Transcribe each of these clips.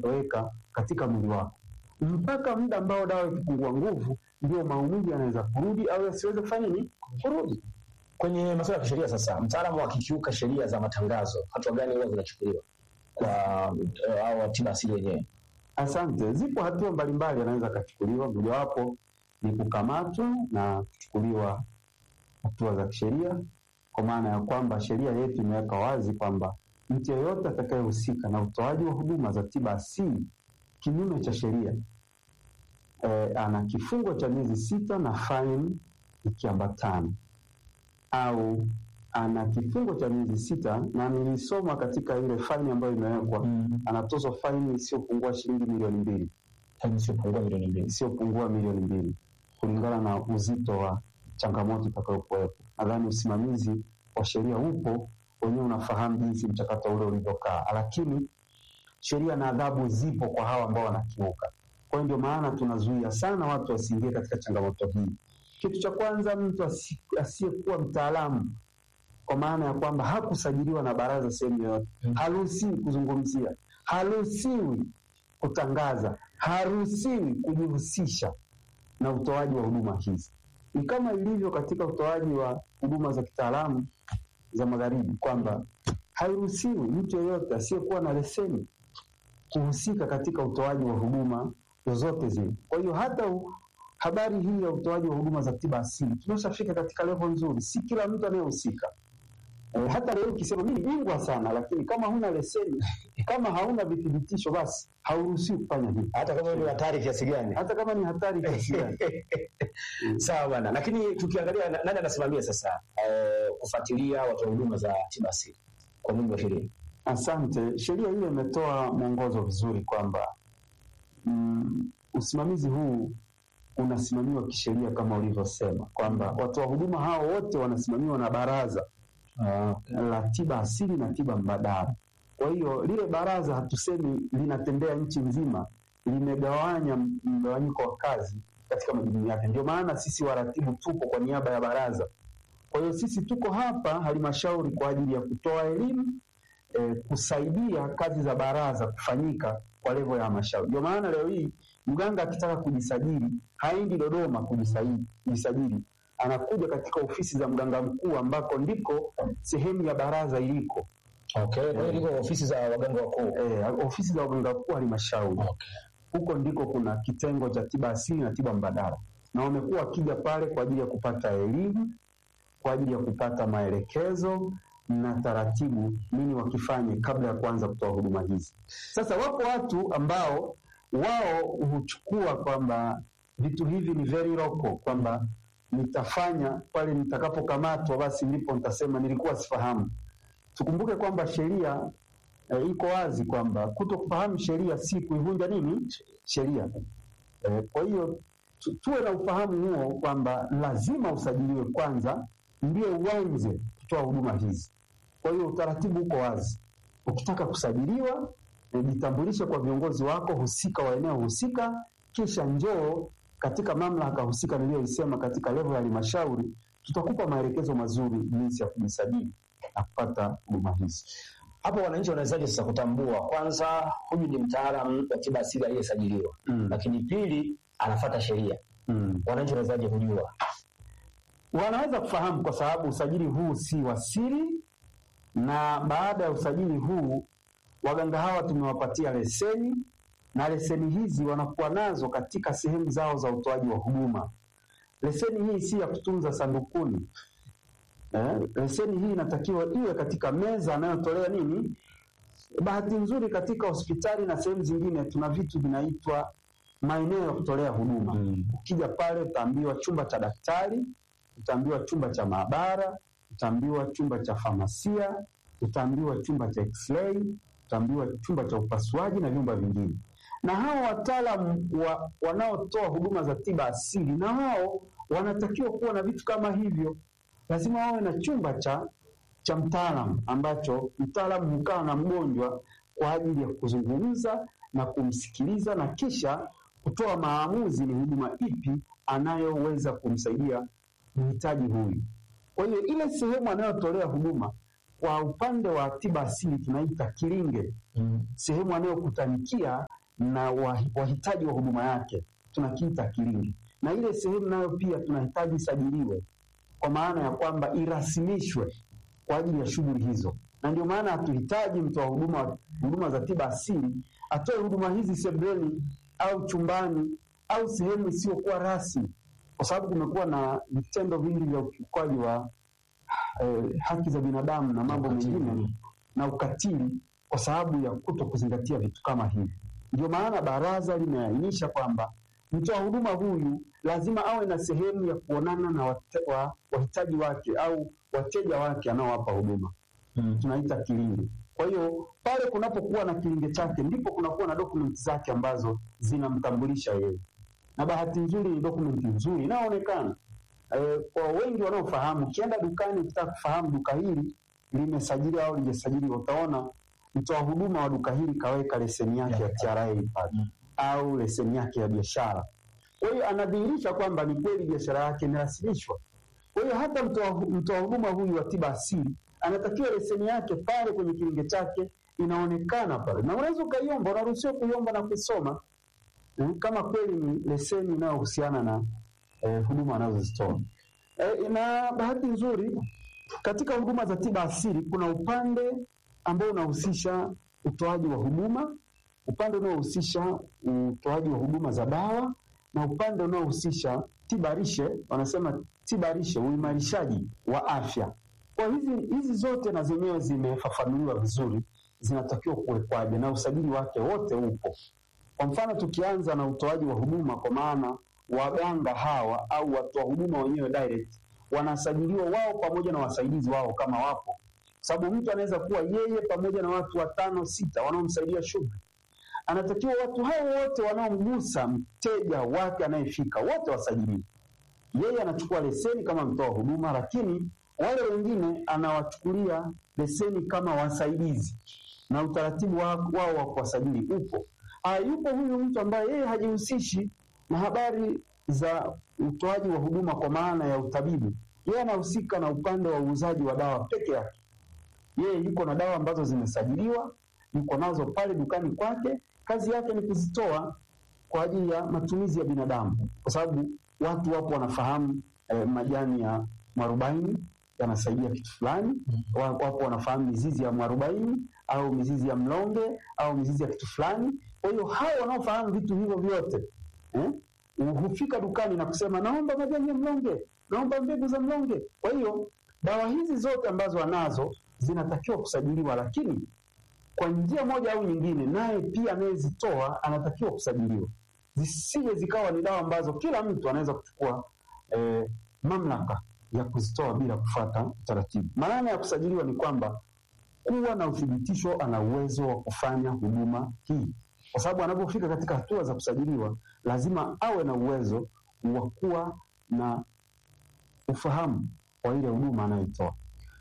kutoweka katika mwili wako mpaka muda ambao dawa ikipungua nguvu, ndio maumivu yanaweza kurudi au yasiweze kufanya nini, kurudi. Kwenye masuala ya kisheria sasa, mtaalamu akikiuka sheria za matangazo, hatua gani huwa zinachukuliwa kwa uh, au tiba asili yenyewe? Asante. Zipo hatua mbalimbali anaweza akachukuliwa, mojawapo ni kukamatwa na kuchukuliwa hatua za kisheria, kwa maana ya kwamba sheria yetu imeweka wazi kwamba mtu yeyote atakayehusika na utoaji wa huduma za tiba asili kinyume cha sheria e, ana kifungo cha miezi sita na faini ikiambatana au ana kifungo cha miezi sita na nilisoma katika ile faini ambayo imewekwa Mm. anatozwa faini isiyopungua shilingi milioni mbili Hadi isiyopungua milioni mbili. isiyopungua milioni mbili kulingana na uzito wa changamoto itakayokuwepo. Nadhani usimamizi wa sheria upo, wenyewe unafahamu jinsi mchakato ule ulivyokaa, lakini sheria na adhabu zipo kwa hawa ambao wanakiuka. Kwa hiyo ndio maana tunazuia sana watu wasiingie katika changamoto hii. Kitu cha kwanza, mtu asi- asiyekuwa mtaalamu kwa maana ya kwamba hakusajiliwa na baraza sehemu yoyote, Mm. haruhusiwi kuzungumzia, haruhusiwi kutangaza, haruhusiwi kujihusisha na utoaji wa huduma hizi. Ni kama ilivyo katika utoaji wa huduma za kitaalamu za magharibi kwamba hairuhusiwi mtu yeyote asiyekuwa na leseni kuhusika katika utoaji wa huduma zozote zile. Kwa hiyo hata u, habari hii ya utoaji wa huduma za tiba asili tumeshafika katika level nzuri, si kila mtu anayehusika. E, hata leo ukisema mimi bingwa sana, lakini kama huna leseni, kama hauna vithibitisho, basi hauruhusiwi kufanya hivi, Hata kama ni hatari kiasi gani. hata kama ni hatari kiasi gani. Sawa bana, lakini tukiangalia na- nani anasimamia sasa eh, kufuatilia watoa huduma za tiba asili kwa mujibu wa sheria? Asante. Sheria ile imetoa mwongozo vizuri kwamba mm, usimamizi huu unasimamiwa kisheria kama ulivyosema kwamba watoa huduma hao wote wanasimamiwa na baraza la tiba asili na tiba mbadala. Kwa hiyo lile baraza hatusemi linatembea nchi nzima, limegawanya mgawanyiko wa kazi katika majukumu yake. Ndio maana sisi waratibu tupo kwa niaba ya baraza. Kwa hiyo sisi tuko hapa halmashauri kwa ajili ya kutoa elimu eh, kusaidia kazi za baraza kufanyika kwa levo ya halmashauri. Ndio maana leo hii mganga akitaka kujisajili haendi Dodoma kujisajili, kujisajili. anakuja katika ofisi za mganga mkuu ambako ndiko sehemu ya baraza iliko. Okay, kwa hiyo liko ofisi za waganga wakuu. Eh, ofisi za waganga mkuu halmashauri Okay. huko ndiko kuna kitengo cha tiba asili na tiba mbadala, na wamekuwa wakija pale kwa ajili ya kupata elimu, kwa ajili ya kupata maelekezo na taratibu, nini wakifanye kabla ya kuanza kutoa huduma hizi. Sasa wapo watu ambao wao huchukua kwamba vitu hivi ni very local, kwamba nitafanya pale nitakapokamatwa, basi ndipo nitasema nilikuwa sifahamu. Tukumbuke kwamba sheria e, iko wazi kwamba kuto kufahamu sheria si kuivunja nini sheria. E, kwa hiyo tu, tuwe na ufahamu huo kwamba lazima usajiliwe kwanza ndio uanze kutoa huduma hizi. Kwa hiyo utaratibu uko wazi. Ukitaka kusajiliwa, e, jitambulishe kwa viongozi wako husika wa eneo husika, kisha njoo katika mamlaka husika niliyoisema katika level ya halmashauri, tutakupa maelekezo mazuri jinsi ya kujisajili na kupata huduma hizi. Hapo wananchi wanawezaje sasa kutambua kwanza huyu ni mtaalamu wa tiba asili aliyesajiliwa, Mm. lakini pili anafuata sheria. Mm. Wananchi wanawezaje kujua? wanaweza kufahamu kwa sababu usajili huu si wa siri, na baada ya usajili huu waganga hawa tumewapatia leseni, na leseni hizi wanakuwa nazo katika sehemu zao za utoaji wa huduma. Leseni hii si ya kutunza sandukuni. Eh, leseni hii inatakiwa iwe katika meza anayotolea nini. Bahati nzuri katika hospitali na sehemu zingine tuna vitu vinaitwa maeneo ya kutolea huduma. Ukija pale utaambiwa chumba cha daktari, utaambiwa chumba cha maabara, utaambiwa chumba cha famasia, utaambiwa chumba cha x-ray, utaambiwa chumba cha upasuaji na vyumba vingine. Na hao wataalamu wa, wanaotoa huduma za tiba asili na wao wanatakiwa kuwa na vitu kama hivyo. Lazima wawe na chumba cha cha mtaalamu ambacho mtaalamu hukaa na mgonjwa kwa ajili ya kuzungumza na kumsikiliza na kisha kutoa maamuzi ni huduma ipi anayoweza kumsaidia mhitaji huyu. Kwa hiyo ile sehemu anayotolea huduma kwa upande wa tiba asili tunaita kilinge, Mm. sehemu anayokutanikia na wahi- wahitaji wa huduma yake tunakiita kilinge, na ile sehemu nayo pia tunahitaji isajiliwe, kwa maana ya kwamba irasimishwe kwa ajili ya shughuli hizo, na ndio maana hatuhitaji mtoa huduma huduma za tiba asili atoe huduma hizi sebuleni au chumbani au sehemu isiyokuwa rasmi, kwa sababu kumekuwa na vitendo vingi vya ukiukwaji wa eh, haki za binadamu na mambo Ukatili. mengine na ukatili kwa sababu ya kuto kuzingatia vitu kama hivi. Ndio maana baraza limeainisha kwamba mtoa huduma huyu lazima awe na sehemu ya kuonana na wate- wa- wahitaji wake au wateja wake anaowapa huduma Mm. tunaita kilinge. Kwa hiyo pale kunapokuwa na kilinge chake ndipo kunakuwa na dokumenti zake ambazo zinamtambulisha yeye, na bahati nzuri ni dokumenti nzuri inayoonekana e, kwa wengi wanaofahamu. Ukienda dukani ukitaka kufahamu duka hili limesajiliwa au lijasajiliwa, utaona mtoa huduma wa duka hili kaweka leseni yake ya TRA pale Mm. au leseni yake ya biashara. Kwa hiyo anadhihirisha kwamba ni kweli biashara yake imerasimishwa. Kwa hiyo hata mtoa mtoa huduma huyu wa tiba asili anatakiwa leseni yake pale kwenye kilinge chake inaonekana pale, na unaweza ukaiomba, unaruhusiwa kuiomba na kusoma mm, kama kweli ni leseni inayohusiana na eh, huduma anazozitoa. Eh, na bahati nzuri katika huduma za tiba asili kuna upande ambao unahusisha utoaji wa huduma, upande unaohusisha utoaji wa huduma za dawa na upande unaohusisha tiba lishe, wanasema tiba lishe, uimarishaji wa afya. Kwa hizi hizi zote na zenyewe zimefafanuliwa vizuri, zinatakiwa kuwekwaje na usajili wake wote upo. Kwa mfano tukianza na utoaji wa huduma, kwa maana waganga hawa au watoa huduma wenyewe direct wanasajiliwa wao pamoja na wasaidizi wao kama wapo, sababu mtu anaweza kuwa yeye pamoja na watu watano sita wanaomsaidia shughuli. Anatakiwa watu hao wote wanaomgusa mteja wake anayefika wote wasajiliwe. Yeye anachukua leseni kama mtoa huduma, lakini wale wengine anawachukulia leseni kama wasaidizi, na utaratibu wa- wao wa kuwasajili upo. Ah, yupo huyu mtu ambaye yeye hajihusishi na habari za utoaji wa huduma kwa maana ya utabibu. Yeye anahusika na upande wa uuzaji wa dawa peke yake. Yeye yuko na dawa ambazo zimesajiliwa, yuko nazo pale dukani kwake. Kazi yake ni kuzitoa kwa ajili ya matumizi ya binadamu, kwa sababu watu wapo wanafahamu eh, majani ya mwarobaini yanasaidia kitu fulani. Wa- Wapo wanafahamu mizizi ya mwarobaini au mizizi ya mlonge au mizizi ya kitu fulani. Kwa hiyo hao wanaofahamu vitu hivyo vyote eh, hufika dukani na kusema naomba majani ya mlonge, naomba mbegu za mlonge. Kwa hiyo dawa hizi zote ambazo anazo zinatakiwa kusajiliwa, lakini kwa njia moja au nyingine, naye pia anayezitoa anatakiwa kusajiliwa, zisije zikawa ni dawa ambazo kila mtu anaweza kuchukua eh, mamlaka ya kuzitoa bila kufuata utaratibu. Maana ya kusajiliwa ni kwamba kuwa na uthibitisho ana uwezo wa kufanya huduma hii, kwa sababu anapofika katika hatua za kusajiliwa lazima awe na uwezo wa kuwa na ufahamu wa ile huduma anayoitoa.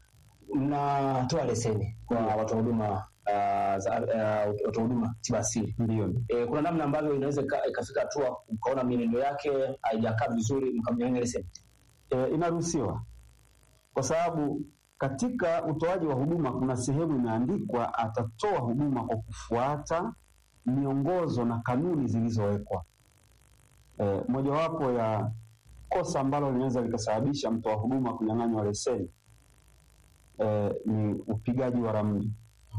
Mnatoa leseni kwa Ndio. watoa huduma uh, za uh, watoa huduma tiba asili. Ndio, E, kuna namna ambavyo inaweza ika- ikafika hatua ukaona mienendo yake haijakaa vizuri mkamnyang'anya leseni. e, inaruhusiwa kwa sababu katika utoaji wa huduma kuna sehemu imeandikwa atatoa huduma kwa kufuata miongozo na kanuni zilizowekwa. E, mojawapo ya kosa ambalo linaweza likasababisha mtoa huduma kunyang'anywa leseni e, ni upigaji wa ramli.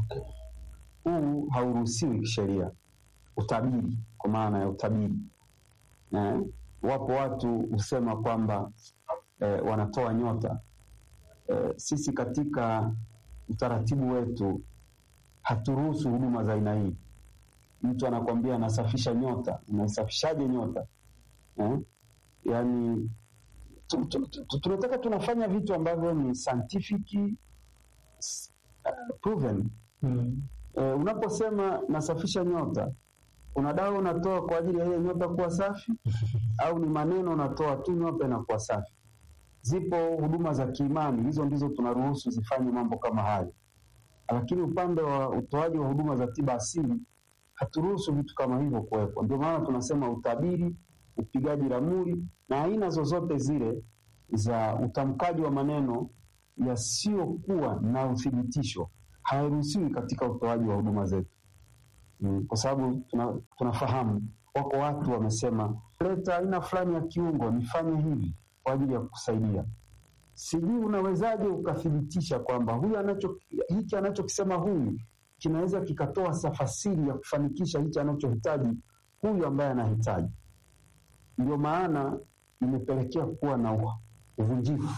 Huu hauruhusiwi kisheria. Utabiri, kwa maana ya utabiri eh, wapo watu husema kwamba eh, wanatoa nyota eh, sisi katika utaratibu wetu haturuhusu huduma za aina hii. Mtu anakwambia anasafisha nyota, unaisafishaje nyota eh? Yani tu, tu, tu, tu, tunataka tunafanya vitu ambavyo ni scientific s- uh, proven. Eh, unaposema nasafisha nyota, kuna dawa unatoa kwa ajili ya ile nyota kuwa safi au ni maneno unatoa tu nyota inakuwa safi? Zipo huduma za kiimani, hizo ndizo tunaruhusu zifanye mambo kama hayo, lakini upande wa utoaji wa huduma za tiba asili haturuhusu vitu kama hivyo kuwekwa. Ndio maana tunasema utabiri, upigaji ramli na aina zozote zile za utamkaji wa maneno yasiyokuwa na uthibitisho hayaruhusiwi katika utoaji wa huduma zetu. Mm, kwa sababu tuna, tunafahamu wako watu wamesema, leta aina fulani ya kiungo nifanye hivi kwa ajili ya kukusaidia. Sijui unawezaje ukathibitisha kwamba huyu anacho hiki anachokisema huyu kinaweza kikatoa tafasiri ya kufanikisha hichi anachohitaji huyu ambaye anahitaji. Ndio maana imepelekea kuwa na uvunjifu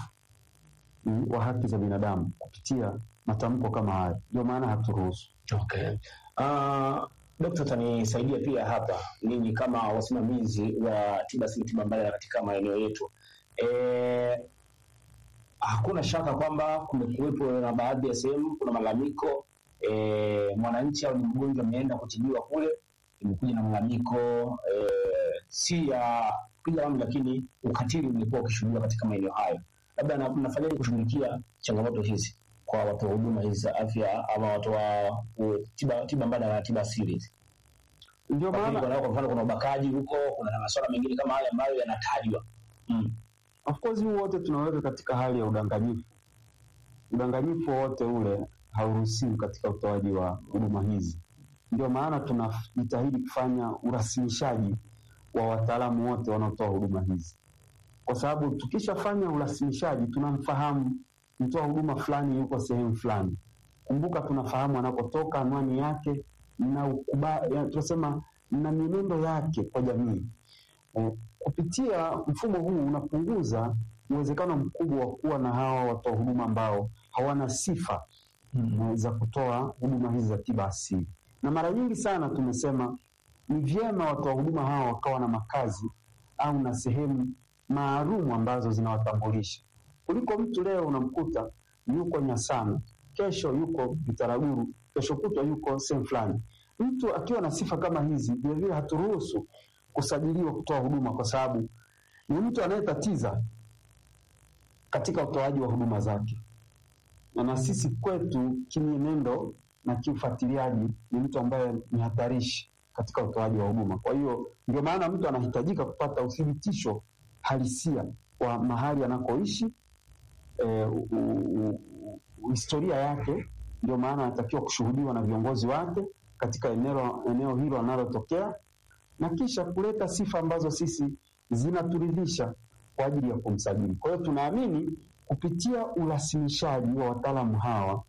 mm, wa haki za binadamu kupitia matamko kama haya. Ndio maana haturuhusu. Okay. Uh, Dokta, tanisaidia pia hapa, ninyi kama wasimamizi wa tiba asili tiba mbadala katika maeneo yetu e, hakuna shaka kwamba kumekuwepo na baadhi ya sehemu kuna malalamiko e, mwananchi au ni mgonjwa ameenda kutibiwa kule, imekuja na malalamiko e, si ya kupiga lamu, lakini ukatili umekuwa ukishuhudiwa katika maeneo hayo. Labda mnafanyaje kushughulikia changamoto hizi kwa watoa huduma hizi za afya ama watoa tiba, tiba mbadala na tiba asili hizi? Ndio maana kwa mfano kuna ubakaji huko, kuna masuala mengine kama haya ambayo yanatajwa mm. Of course huu wote tunaweka katika hali ya udanganyifu. Udanganyifu wote ule hauruhusiwi katika utoaji wa huduma hizi. Ndio maana tunajitahidi kufanya urasimishaji wa wataalamu wote wanaotoa huduma hizi, kwa sababu tukishafanya urasimishaji tunamfahamu mtoa huduma fulani yuko sehemu fulani. Kumbuka tunafahamu anakotoka, anwani yake na ukuba, tunasema na mienendo yake kwa jamii. Eh, kupitia mfumo huu unapunguza uwezekano mkubwa wa kuwa na hawa watoa huduma ambao hawana sifa mm, za kutoa huduma hizi za tiba asili. Na mara nyingi sana tumesema ni vyema watoa huduma hawa wakawa na makazi au na sehemu maalumu ambazo zinawatambulisha kuliko mtu leo unamkuta yuko Nyasana, kesho yuko Bitaraguru, kesho kutwa yuko sehemu fulani. Mtu akiwa na sifa kama hizi, vilevile haturuhusu kusajiliwa kutoa huduma, kwa sababu ni mtu anayetatiza katika utoaji wa huduma zake, na na sisi kwetu kimienendo na kiufuatiliaji ni mtu ambaye ni hatarishi katika utoaji wa huduma. Kwa hiyo ndio maana mtu anahitajika kupata uthibitisho halisia wa mahali anakoishi E, u, u, u, historia yake. Ndio maana anatakiwa kushuhudiwa na viongozi wake katika eneo, eneo hilo analotokea na kisha kuleta sifa ambazo sisi zinaturidhisha kwa ajili ya kumsajili. Kwa hiyo tunaamini kupitia urasimishaji wa wataalamu hawa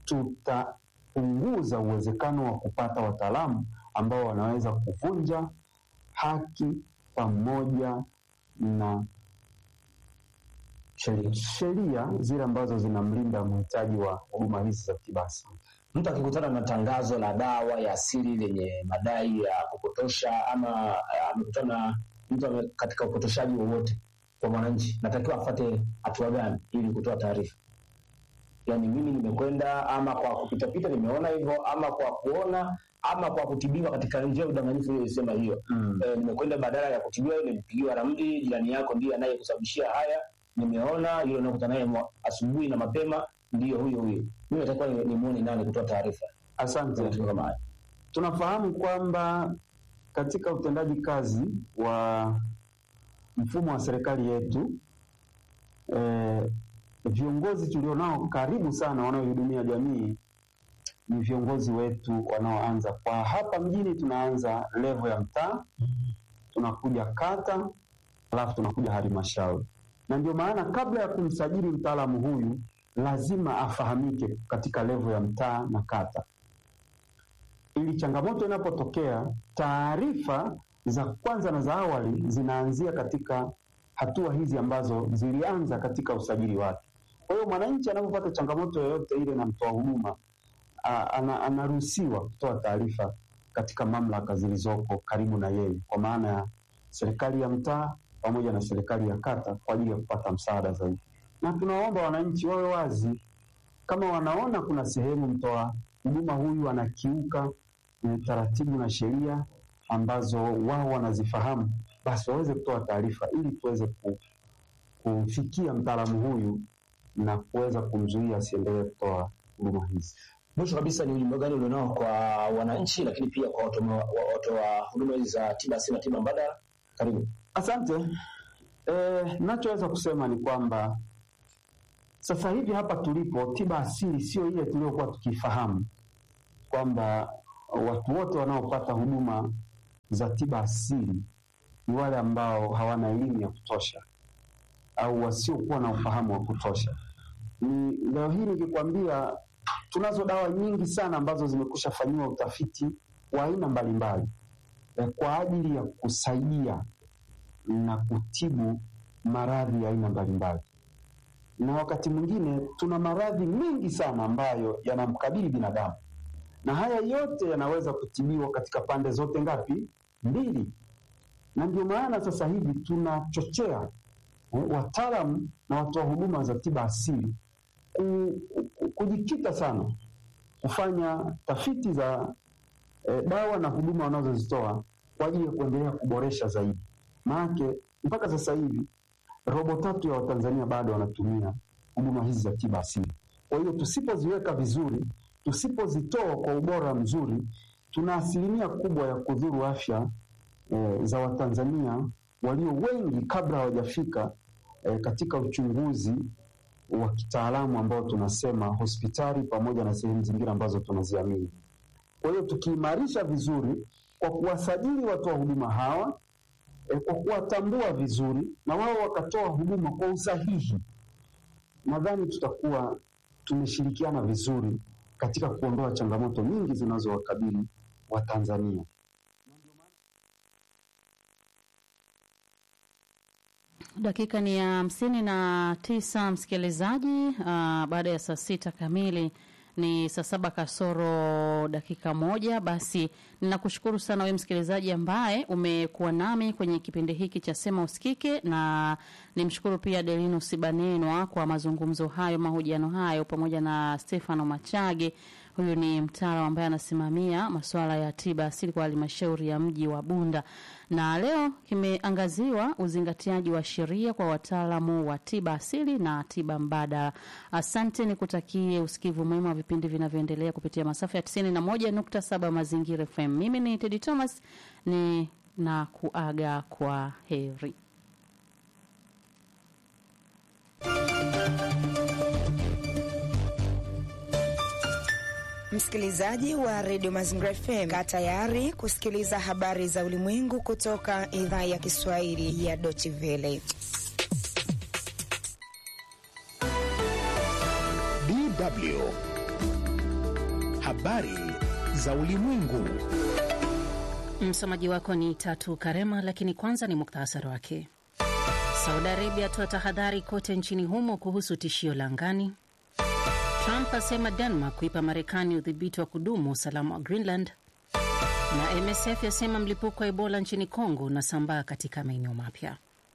tutapunguza uwezekano wa kupata wataalamu ambao wanaweza kuvunja haki pamoja na sheria zile ambazo zinamlinda mhitaji wa huduma hizi za tiba asili. Mtu akikutana na tangazo la dawa ya asili lenye madai ya kupotosha ama amekutana mtu katika upotoshaji wowote kwa mwananchi, natakiwa afuate hatua gani ili kutoa taarifa? Yaani mimi nimekwenda ama kwa kupitapita nimeona hivyo, ama kwa kuona, ama kwa kutibiwa katika njia ya udanganyifu iliyosema hiyo mm. E, nimekwenda badala ya kutibiwa, nimepigiwa ramli, jirani yako ndiye anayekusababishia haya nimeona yule unakutana naye asubuhi na mapema, ndiyo huyo huyo. Mimi natakiwa nimuone nani kutoa taarifa? Asante. Tunafahamu kwamba katika utendaji kazi wa mfumo wa serikali yetu eh, viongozi tulionao karibu sana wanaohudumia jamii ni viongozi wetu wanaoanza kwa hapa mjini, tunaanza levo ya mtaa, tunakuja kata, alafu tunakuja halmashauri na ndio maana kabla ya kumsajili mtaalamu huyu lazima afahamike katika levo ya mtaa na kata, ili changamoto inapotokea, taarifa za kwanza na za awali zinaanzia katika hatua hizi ambazo zilianza katika usajili wake. Kwa hiyo mwananchi anapopata changamoto yoyote ile na mtoa huduma anaruhusiwa kutoa taarifa katika mamlaka zilizoko karibu na yeye, kwa maana ya serikali ya mtaa pamoja na serikali ya kata kwa ajili ya kupata msaada zaidi. Na tunaomba wananchi wawe wazi, kama wanaona kuna sehemu mtoa huduma huyu anakiuka taratibu na sheria ambazo wao wanazifahamu, basi waweze kutoa taarifa ili tuweze kumfikia mtaalamu huyu na kuweza kumzuia asiendelee kutoa huduma hizi. Mwisho kabisa, ni ujumbe gani ulionao kwa wananchi, lakini pia kwa watu wa huduma hizi za tiba asili na tiba mbadala? Karibu. Asante. E, nachoweza kusema ni kwamba Sasa hivi hapa tulipo, tiba asili sio ile tuliyokuwa tukifahamu kwamba watu wote wanaopata huduma za tiba asili ni wale ambao hawana elimu ya kutosha au wasiokuwa na ufahamu wa kutosha. Ni leo hii nikikwambia, tunazo dawa nyingi sana ambazo zimekusha fanyiwa utafiti wa aina mbalimbali eh, kwa ajili ya kusaidia na kutibu maradhi ya aina mbalimbali, na wakati mwingine tuna maradhi mengi sana ambayo yanamkabili binadamu, na haya yote yanaweza kutibiwa katika pande zote ngapi? Mbili. Na ndio maana sasa hivi tunachochea eh, wataalamu na watoa huduma za tiba asili ku, ku, kujikita sana kufanya tafiti za eh, dawa na huduma wanazozitoa kwa ajili ya kuendelea kuboresha zaidi. Maanake mpaka sasa hivi robo tatu ya Watanzania bado wanatumia huduma hizi za tiba asili. Kwa hiyo tusipoziweka vizuri, tusipozitoa kwa ubora mzuri, tuna asilimia kubwa ya kudhuru afya eh, za Watanzania walio wengi kabla hawajafika eh, katika uchunguzi wa kitaalamu ambao tunasema hospitali pamoja na sehemu zingine ambazo tunaziamini. Kwa hiyo tukiimarisha vizuri kwa kuwasajili watoa huduma hawa e, kwa kuwatambua vizuri na wao wakatoa huduma kwa usahihi, nadhani tutakuwa tumeshirikiana vizuri katika kuondoa changamoto nyingi zinazowakabili Watanzania. Dakika ni ya hamsini na tisa msikilizaji. Uh, baada ya saa sita kamili ni saa saba kasoro dakika moja. Basi ninakushukuru sana wewe msikilizaji ambaye umekuwa nami kwenye kipindi hiki cha Sema Usikike, na nimshukuru pia Delino Sibanenwa kwa mazungumzo hayo, mahojiano hayo, pamoja na Stefano Machage. Huyu ni mtaalamu ambaye anasimamia masuala ya tiba asili kwa halmashauri ya mji wa Bunda, na leo kimeangaziwa uzingatiaji wa sheria kwa wataalamu wa tiba asili na tiba mbadala. Asante, nikutakie usikivu mwema wa vipindi vinavyoendelea kupitia masafa ya 91.7 Mazingira FM. Mimi ni Teddy Thomas, ni na kuaga kwa heri. Msikilizaji wa redio Mazingira FM, kaa tayari kusikiliza habari za ulimwengu kutoka idhaa ya Kiswahili ya Deutsche Welle. DW habari za ulimwengu. Msomaji wako ni Tatu Karema, lakini kwanza ni muktasari wake. Saudi Arabia atoa tahadhari kote nchini humo kuhusu tishio la angani. Trump asema Denmark kuipa Marekani udhibiti wa kudumu usalama wa Greenland, na MSF yasema mlipuko wa Ebola nchini Kongo unasambaa katika maeneo mapya.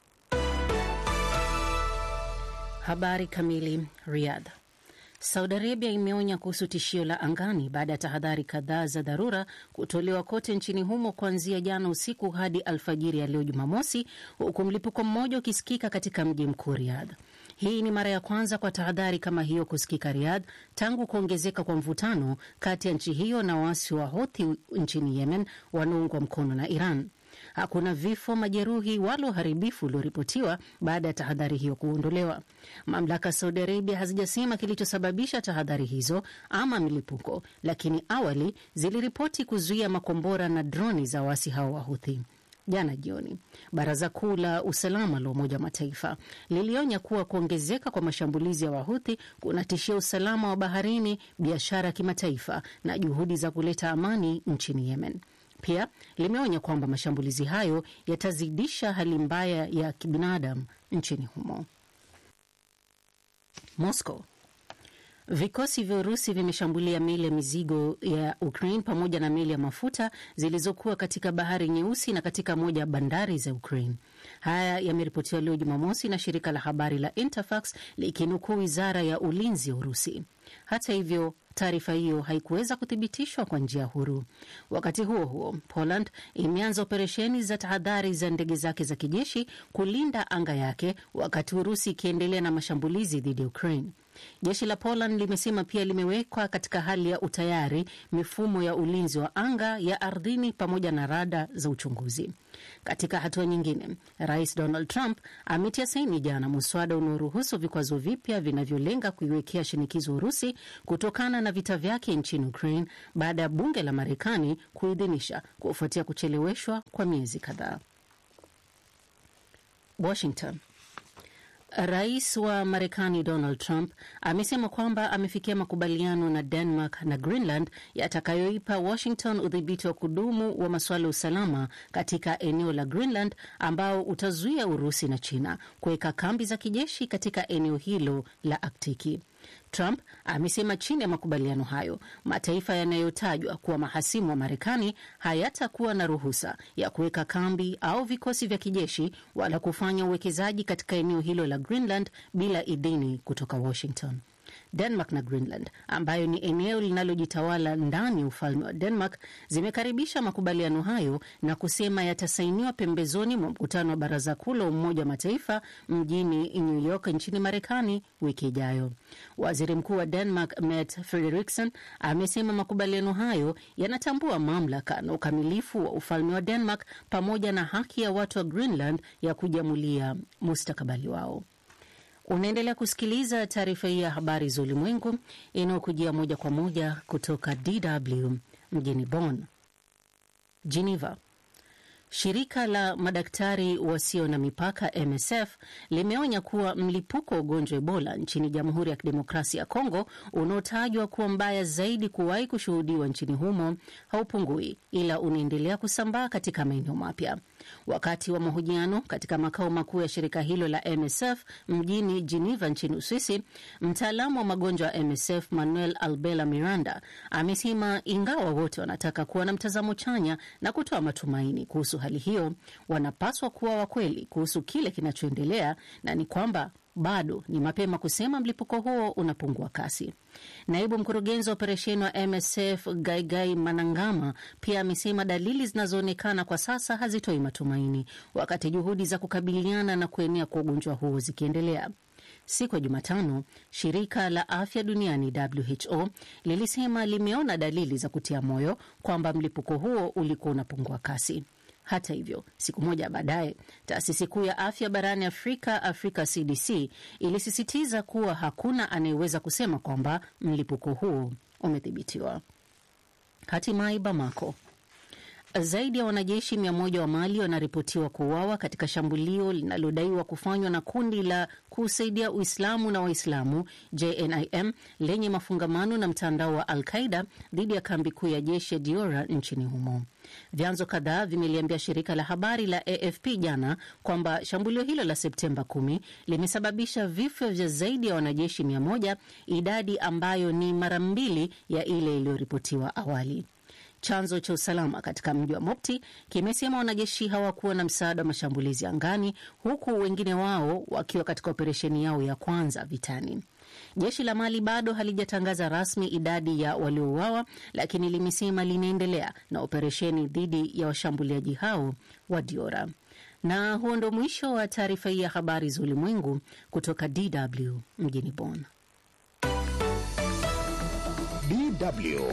Habari kamili. Riyadh. Saudi Arabia imeonya kuhusu tishio la angani baada ya tahadhari kadhaa za dharura kutolewa kote nchini humo kuanzia jana usiku hadi alfajiri ya leo Jumamosi, huku mlipuko mmoja ukisikika katika mji mkuu Riyadh. Hii ni mara ya kwanza kwa tahadhari kama hiyo kusikika Riyadh tangu kuongezeka kwa mvutano kati ya nchi hiyo na waasi wa Houthi nchini Yemen wanaoungwa mkono na Iran. Hakuna vifo, majeruhi wala uharibifu ulioripotiwa baada ya tahadhari hiyo kuondolewa. Mamlaka ya Saudi Arabia hazijasema kilichosababisha tahadhari hizo ama milipuko, lakini awali ziliripoti kuzuia makombora na droni za waasi hao wa Houthi. Jana jioni, baraza kuu la usalama la Umoja wa Mataifa lilionya kuwa kuongezeka kwa mashambulizi ya Wahuthi kunatishia usalama wa baharini, biashara ya kimataifa na juhudi za kuleta amani nchini Yemen. Pia limeonya kwamba mashambulizi hayo yatazidisha hali mbaya ya kibinadamu nchini humo. Moscow Vikosi vya Urusi vimeshambulia meli ya mizigo ya Ukraine pamoja na meli ya mafuta zilizokuwa katika bahari Nyeusi na katika moja ya bandari za Ukraine. Haya yameripotiwa leo Jumamosi na shirika la habari la Interfax likinukuu wizara ya ulinzi ya Urusi. Hata hivyo taarifa hiyo haikuweza kuthibitishwa kwa njia huru. Wakati huo huo, Poland imeanza operesheni za tahadhari za ndege zake za kijeshi kulinda anga yake, wakati Urusi ikiendelea na mashambulizi dhidi ya Ukraine. Jeshi la Poland limesema pia limewekwa katika hali ya utayari mifumo ya ulinzi wa anga, ya ardhini pamoja na rada za uchunguzi. Katika hatua nyingine, Rais Donald Trump ametia saini jana muswada unaoruhusu vikwazo vipya vinavyolenga kuiwekea shinikizo Urusi kutokana na vita vyake nchini Ukraine baada ya bunge la Marekani kuidhinisha kufuatia kucheleweshwa kwa miezi kadhaa. Washington. Rais wa Marekani Donald Trump amesema kwamba amefikia makubaliano na Denmark na Greenland yatakayoipa Washington udhibiti wa kudumu wa masuala ya usalama katika eneo la Greenland ambao utazuia Urusi na China kuweka kambi za kijeshi katika eneo hilo la Aktiki. Trump amesema chini ya makubaliano hayo mataifa yanayotajwa kuwa mahasimu wa Marekani hayatakuwa na ruhusa ya kuweka kambi au vikosi vya kijeshi wala kufanya uwekezaji katika eneo hilo la Greenland bila idhini kutoka Washington. Denmark na Greenland ambayo ni eneo linalojitawala ndani ya ufalme wa Denmark zimekaribisha makubaliano hayo na kusema yatasainiwa pembezoni mwa mkutano wa baraza kuu la Umoja wa Mataifa mjini New York nchini Marekani wiki ijayo. Waziri Mkuu wa Denmark Mette Frederiksen amesema makubaliano hayo yanatambua mamlaka na ukamilifu wa ufalme wa Denmark pamoja na haki ya watu wa Greenland ya kujiamulia mustakabali wao. Unaendelea kusikiliza taarifa hii ya habari za ulimwengu inayokujia moja kwa moja kutoka DW mjini Bonn. Geneva. Shirika la madaktari wasio na mipaka MSF limeonya kuwa mlipuko wa ugonjwa Ebola nchini Jamhuri ya Kidemokrasia ya Kongo unaotajwa kuwa mbaya zaidi kuwahi kushuhudiwa nchini humo haupungui, ila unaendelea kusambaa katika maeneo mapya. Wakati wa mahojiano katika makao makuu ya shirika hilo la MSF mjini Geneva nchini Uswisi, mtaalamu wa magonjwa ya MSF Manuel Albela Miranda amesema ingawa wote wanataka kuwa na mtazamo chanya na kutoa matumaini kuhusu hali hiyo, wanapaswa kuwa wakweli kuhusu kile kinachoendelea na ni kwamba bado ni mapema kusema mlipuko huo unapungua kasi. Naibu mkurugenzi wa operesheni wa MSF Gaigai Manangama pia amesema dalili zinazoonekana kwa sasa hazitoi matumaini, wakati juhudi za kukabiliana na kuenea kwa ugonjwa huo zikiendelea. Siku ya Jumatano, shirika la afya duniani WHO lilisema limeona dalili za kutia moyo kwamba mlipuko huo ulikuwa unapungua kasi. Hata hivyo, siku moja baadaye, taasisi kuu ya afya barani Afrika, Africa CDC, ilisisitiza kuwa hakuna anayeweza kusema kwamba mlipuko huo umedhibitiwa. Hatimaye Bamako, zaidi ya wanajeshi mia moja wa Mali wanaripotiwa kuuawa katika shambulio linalodaiwa kufanywa na kundi la kusaidia Uislamu na Waislamu JNIM lenye mafungamano na mtandao wa Al Qaida dhidi ya kambi kuu ya jeshi ya Diora nchini humo. Vyanzo kadhaa vimeliambia shirika la habari la AFP jana kwamba shambulio hilo la Septemba 10 limesababisha vifo vya zaidi ya wanajeshi mia moja, idadi ambayo ni mara mbili ya ile iliyoripotiwa awali. Chanzo cha usalama katika mji wa Mopti kimesema wanajeshi hawakuwa na msaada wa mashambulizi angani, huku wengine wao wakiwa katika operesheni yao ya kwanza vitani. Jeshi la Mali bado halijatangaza rasmi idadi ya waliouawa, lakini limesema linaendelea na operesheni dhidi ya washambuliaji hao wa Diora. Na huo ndo mwisho wa taarifa hii ya habari za ulimwengu kutoka DW mjini Bonn. DW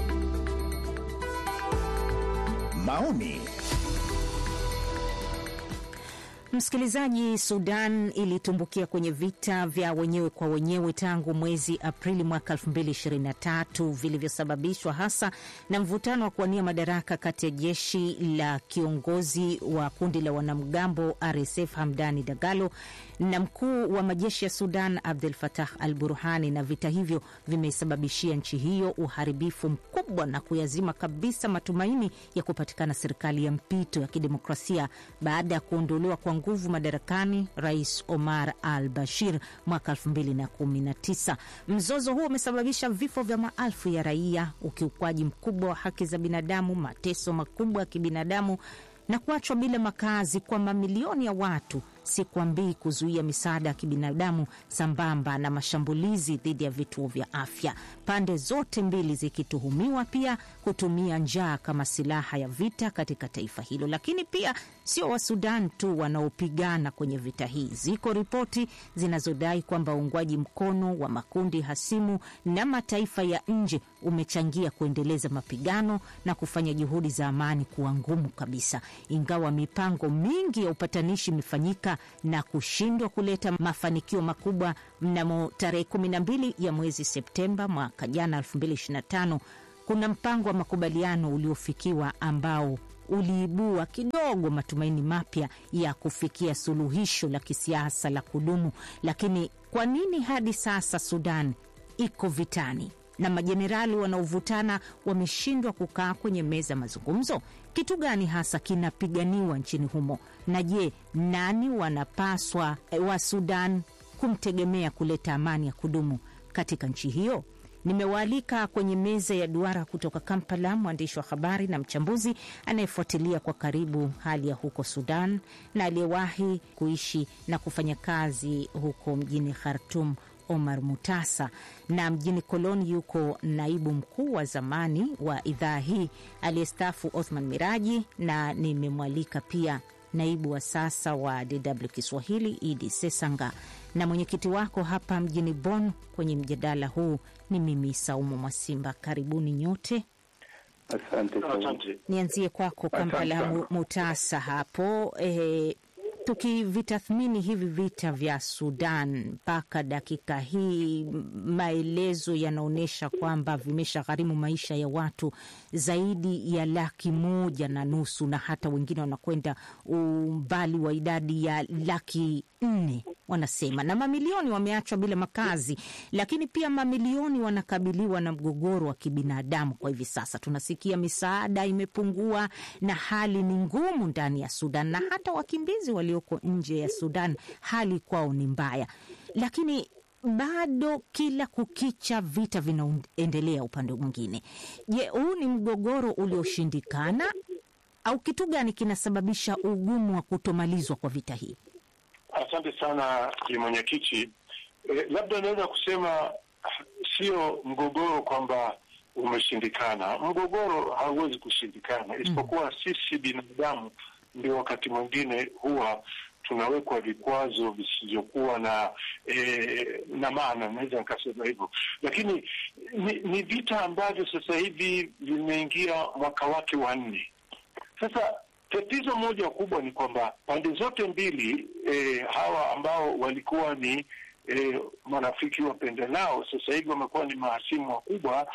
maoni Msikilizaji, Sudan ilitumbukia kwenye vita vya wenyewe kwa wenyewe tangu mwezi Aprili mwaka 2023 vilivyosababishwa hasa na mvutano wa kuwania madaraka kati ya jeshi la kiongozi wa kundi la wanamgambo RSF Hamdani Dagalo na mkuu wa majeshi ya Sudan Abdel Fattah al Burhani, na vita hivyo vimesababishia nchi hiyo uharibifu mkubwa na kuyazima kabisa matumaini ya kupatikana serikali ya mpito ya kidemokrasia baada ya kuondolewa kwa nguvu madarakani Rais Omar al Bashir mwaka 2019. Mzozo huo umesababisha vifo vya maelfu ya raia, ukiukwaji mkubwa wa haki za binadamu, mateso makubwa ya kibinadamu na kuachwa bila makazi kwa mamilioni ya watu sikwambii kuzuia misaada ya kibinadamu sambamba na mashambulizi dhidi ya vituo vya afya, pande zote mbili zikituhumiwa pia kutumia njaa kama silaha ya vita katika taifa hilo. Lakini pia sio wa Sudan tu wanaopigana kwenye vita hii. Ziko ripoti zinazodai kwamba uungwaji mkono wa makundi hasimu na mataifa ya nje umechangia kuendeleza mapigano na kufanya juhudi za amani kuwa ngumu kabisa, ingawa mipango mingi ya upatanishi imefanyika na kushindwa kuleta mafanikio makubwa. Mnamo tarehe 12 ya mwezi Septemba mwaka jana 2025 kuna mpango wa makubaliano uliofikiwa ambao uliibua kidogo matumaini mapya ya kufikia suluhisho la kisiasa la kudumu. Lakini kwa nini hadi sasa Sudan iko vitani na majenerali wanaovutana wameshindwa kukaa kwenye meza mazungumzo? Kitu gani hasa kinapiganiwa nchini humo? Na je, nani wanapaswa wa Sudan kumtegemea kuleta amani ya kudumu katika nchi hiyo? Nimewaalika kwenye meza ya duara kutoka Kampala mwandishi wa habari na mchambuzi anayefuatilia kwa karibu hali ya huko Sudan na aliyewahi kuishi na kufanya kazi huko mjini Khartum, Omar Mutasa, na mjini Koloni yuko naibu mkuu wa zamani wa idhaa hii aliyestaafu Othman Miraji, na nimemwalika pia naibu wa sasa wa DW Kiswahili Idi Sesanga na mwenyekiti wako hapa mjini Bonn kwenye mjadala huu ni mimi Saumu Mwasimba. Karibuni nyote. Asante sana. Nianzie kwako Kampala, Asante Mu- Mutasa hapo e, tukivitathmini hivi vita vya Sudan mpaka dakika hii, m- maelezo yanaonyesha kwamba vimeshagharimu maisha ya watu zaidi ya laki moja na nusu na hata wengine wanakwenda umbali wa idadi ya laki nne wanasema, na mamilioni wameachwa bila makazi, lakini pia mamilioni wanakabiliwa na mgogoro wa kibinadamu. Kwa hivi sasa tunasikia misaada imepungua na hali ni ngumu ndani ya Sudan, na hata wakimbizi walioko nje ya Sudan hali kwao ni mbaya, lakini bado kila kukicha vita vinaendelea upande mwingine. Je, huu ni mgogoro ulioshindikana au kitu gani kinasababisha ugumu wa kutomalizwa kwa vita hii? Asante sana Bi mwenyekiti. E, labda naweza kusema sio mgogoro kwamba umeshindikana. Mgogoro hauwezi kushindikana, isipokuwa sisi binadamu ndio wakati mwingine huwa tunawekwa vikwazo visivyokuwa na e, na maana, naweza nikasema hivyo, lakini ni, ni vita ambavyo sasa hivi vimeingia mwaka wake wa nne. Sasa tatizo moja kubwa ni kwamba pande zote mbili e, hawa ambao walikuwa ni e, marafiki wapendanao sasa hivi wamekuwa ni mahasimu wakubwa.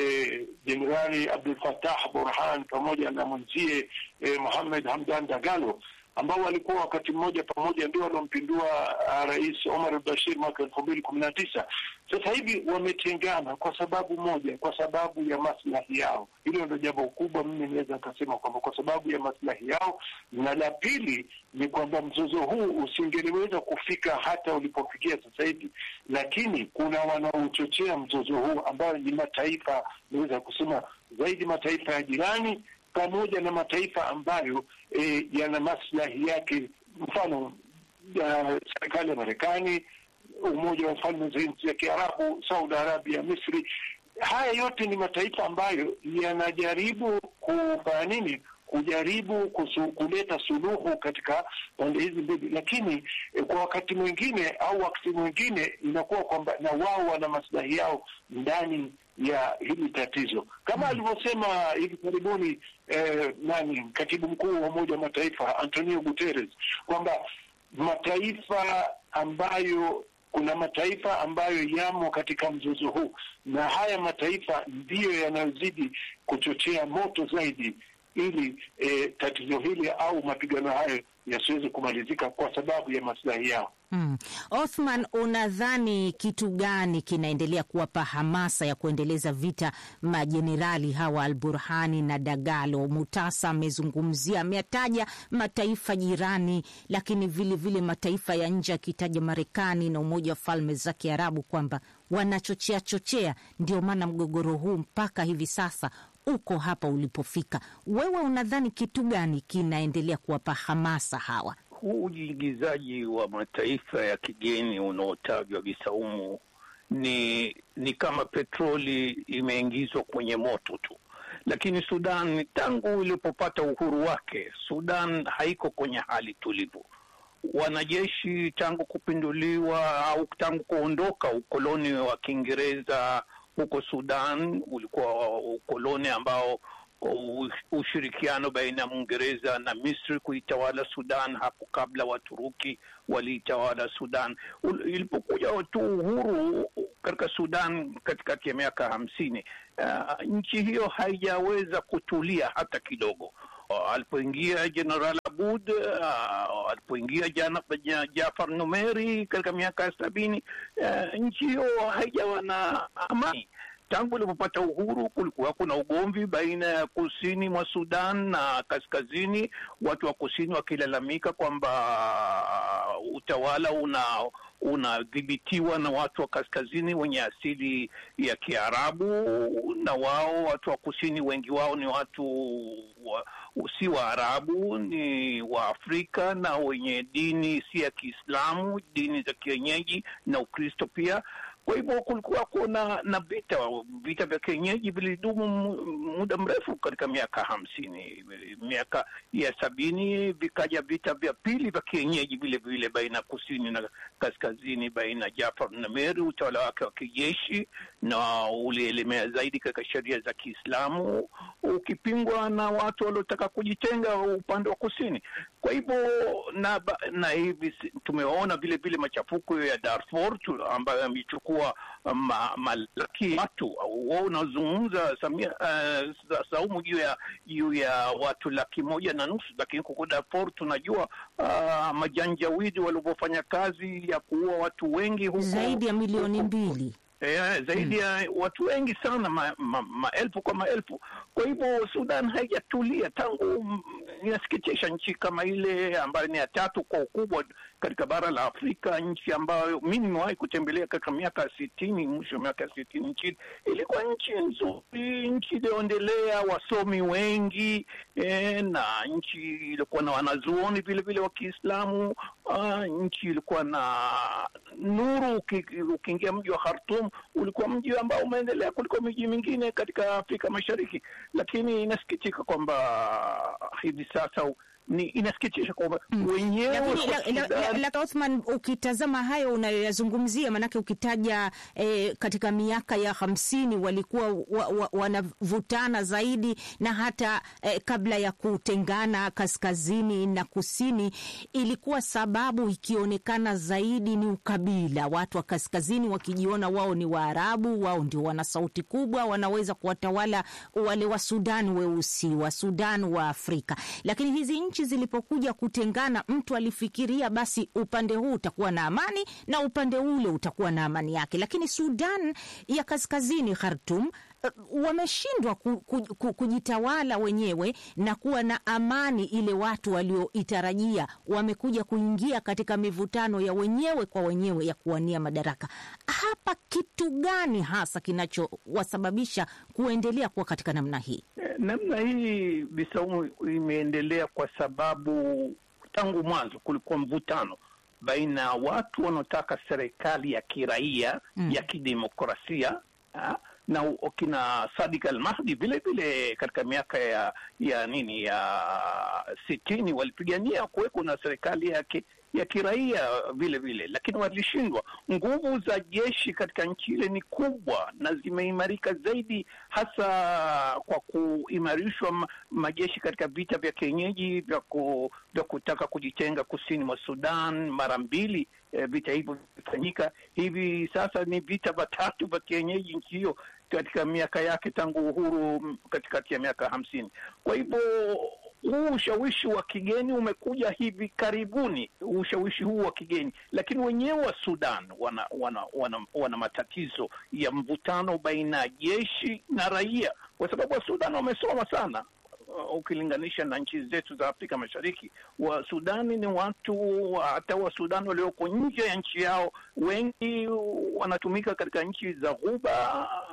Jenerali e, Abdul Fattah Burhan pamoja na mwenzie e, Mohamed Hamdan Dagalo ambao walikuwa wakati mmoja pamoja ndio waliompindua Rais Omar al-Bashir mwaka elfu mbili kumi na tisa. Sasa hivi wametengana kwa sababu moja, kwa sababu ya maslahi yao. Hilo ndio jambo kubwa, mimi naweza nikasema kwamba kwa sababu ya maslahi yao, na la pili ni kwamba mzozo huu usingeliweza kufika hata ulipofikia sasa hivi, lakini kuna wanaochochea mzozo huu ambayo ni mataifa, naweza kusema zaidi mataifa ya jirani pamoja na mataifa ambayo e, yana maslahi yake, mfano ya serikali ya Marekani, Umoja wa Falme za Nchi za Kiarabu, Saudi Arabia, Misri. Haya yote ni mataifa ambayo yanajaribu kufanya nini? Kujaribu kusu, kuleta suluhu katika pande hizi mbili, lakini e, kwa wakati mwingine au wakati mwingine inakuwa kwamba na wao wana maslahi yao ndani ya hili tatizo kama alivyosema hivi karibuni eh, nani katibu mkuu wa Umoja wa Mataifa Antonio Guterres kwamba mataifa ambayo kuna mataifa ambayo yamo katika mzozo huu na haya mataifa ndiyo yanayozidi kuchochea moto zaidi ili eh, tatizo hili au mapigano hayo yasiweze kumalizika kwa sababu ya maslahi yao. Hmm. Othman, unadhani kitu gani kinaendelea kuwapa hamasa ya kuendeleza vita majenerali hawa Al Burhani na Dagalo? Mutasa amezungumzia, ameyataja mataifa jirani, lakini vile vile mataifa ya nje, akitaja Marekani na Umoja wa Falme za Kiarabu kwamba wanachochea chochea, ndio maana mgogoro huu mpaka hivi sasa uko hapa ulipofika. Wewe unadhani kitu gani kinaendelea kuwapa hamasa hawa? huu ujiingizaji wa mataifa ya kigeni unaotajwa Bisaumu ni ni kama petroli imeingizwa kwenye moto tu, lakini Sudan tangu ilipopata uhuru wake, Sudan haiko kwenye hali tulivu. Wanajeshi tangu kupinduliwa au tangu kuondoka ukoloni wa Kiingereza huko Sudan, ulikuwa ukoloni ambao ushirikiano baina ya Mwingereza na Misri kuitawala Sudan. Hapo kabla Waturuki waliitawala Sudan. Ilipokuja tu uhuru katika Sudan katikati ya miaka hamsini, uh, nchi hiyo haijaweza kutulia hata kidogo. Uh, alipoingia Jeneral Abud, uh, alipoingia Jafar Numeri katika miaka ya sabini, uh, nchi hiyo haijawa na amani tangu ilipopata uhuru kulikuwa kuna ugomvi baina ya kusini mwa Sudan na kaskazini, watu wa kusini wakilalamika kwamba utawala una unadhibitiwa na watu wa kaskazini wenye asili ya Kiarabu, na wao watu wa kusini wengi wao ni watu wa, si Waarabu, ni Waafrika na wenye dini si ya Kiislamu, dini za kienyeji na Ukristo pia. Kwa hivyo kulikuwa kuna na vita vita vya kienyeji vilidumu muda mrefu katika miaka hamsini. Miaka ya sabini vikaja vita vya pili vya kienyeji vile vile baina ya kusini na kaskazini, baina ya Jafar Numeri utawala wake wa kijeshi, na ulielemea zaidi katika sheria za Kiislamu ukipingwa na watu waliotaka kujitenga upande wa kusini. Kwa hivyo na, na hivi tumeona vile vile machafuko ya Darfur ambayo yamechukua ma, malaki watu wao unazungumza Samia uh, Saumu juu ya juu ya watu laki moja na nusu, lakini huko Darfur tunajua uh, majanjawidi walivyofanya kazi ya kuua watu wengi huko zaidi ya milioni mbili. Yeah, zaidi ya hmm, watu wengi sana maelfu ma, ma kwa maelfu. Kwa hivyo Sudan haijatulia tangu, inasikitisha, nchi kama ile ambayo ni ya tatu kwa ukubwa katika bara la Afrika, nchi ambayo mi nimewahi kutembelea katika miaka ya sitini, mwisho wa miaka ya sitini nchini, ilikuwa nchi nzuri, nchi iliyoendelea, wasomi wengi eh, na nchi ilikuwa na wanazuoni vile vile wa Kiislamu. Uh, nchi ilikuwa na nuru. Ukiingia mji wa Khartoum ulikuwa mji ambao umeendelea kuliko miji mingine katika Afrika Mashariki, lakini inasikitika kwamba hivi sasa ni inasikitisha kwamba wenyewe la Othman, ukitazama hayo unayoyazungumzia, maanake ukitaja eh, katika miaka ya hamsini walikuwa wa, wa, wanavutana zaidi na hata eh, kabla ya kutengana kaskazini na kusini, ilikuwa sababu ikionekana zaidi ni ukabila, watu wa kaskazini wakijiona wao ni Waarabu, wao ndio wana sauti kubwa, wanaweza kuwatawala wale wa Sudan weusi, wa Sudan wa Afrika, lakini hizi nchi zilipokuja kutengana, mtu alifikiria basi upande huu utakuwa na amani na upande ule utakuwa na amani yake, lakini Sudan ya kaskazini, Khartoum, uh, wameshindwa ku, ku, ku, kujitawala wenyewe na kuwa na amani ile watu walioitarajia. Wamekuja kuingia katika mivutano ya wenyewe kwa wenyewe ya kuwania madaraka. Hapa kitu gani hasa kinachowasababisha kuendelea kuwa katika namna hii? Namna hii Bisaumu imeendelea kwa sababu tangu mwanzo kulikuwa mvutano baina ya watu wanaotaka serikali ya kiraia mm. ya kidemokrasia ha? na kina Sadik al-Mahdi vile vile katika miaka ya ya nini ya sitini walipigania kuweko na serikali yake ya kiraia vile vile, lakini walishindwa. Nguvu za jeshi katika nchi ile ni kubwa na zimeimarika zaidi, hasa kwa kuimarishwa majeshi katika vita vya kienyeji vya, ku, vya kutaka kujitenga kusini mwa Sudan mara mbili. E, vita hivyo vimefanyika hivi sasa, ni vita vitatu vya kienyeji nchi hiyo katika miaka yake tangu uhuru katikati ya miaka hamsini. Kwa hivyo huu ushawishi wa kigeni umekuja hivi karibuni, ushawishi huu wa kigeni, lakini wenyewe wa Sudan wana wana, wana, wana matatizo ya mvutano baina ya jeshi na raia, kwa sababu wa Sudan wamesoma sana ukilinganisha na nchi zetu za Afrika Mashariki. Wa Sudani ni watu hata wa Sudani walioko nje ya nchi yao, wengi wanatumika katika nchi za Ghuba,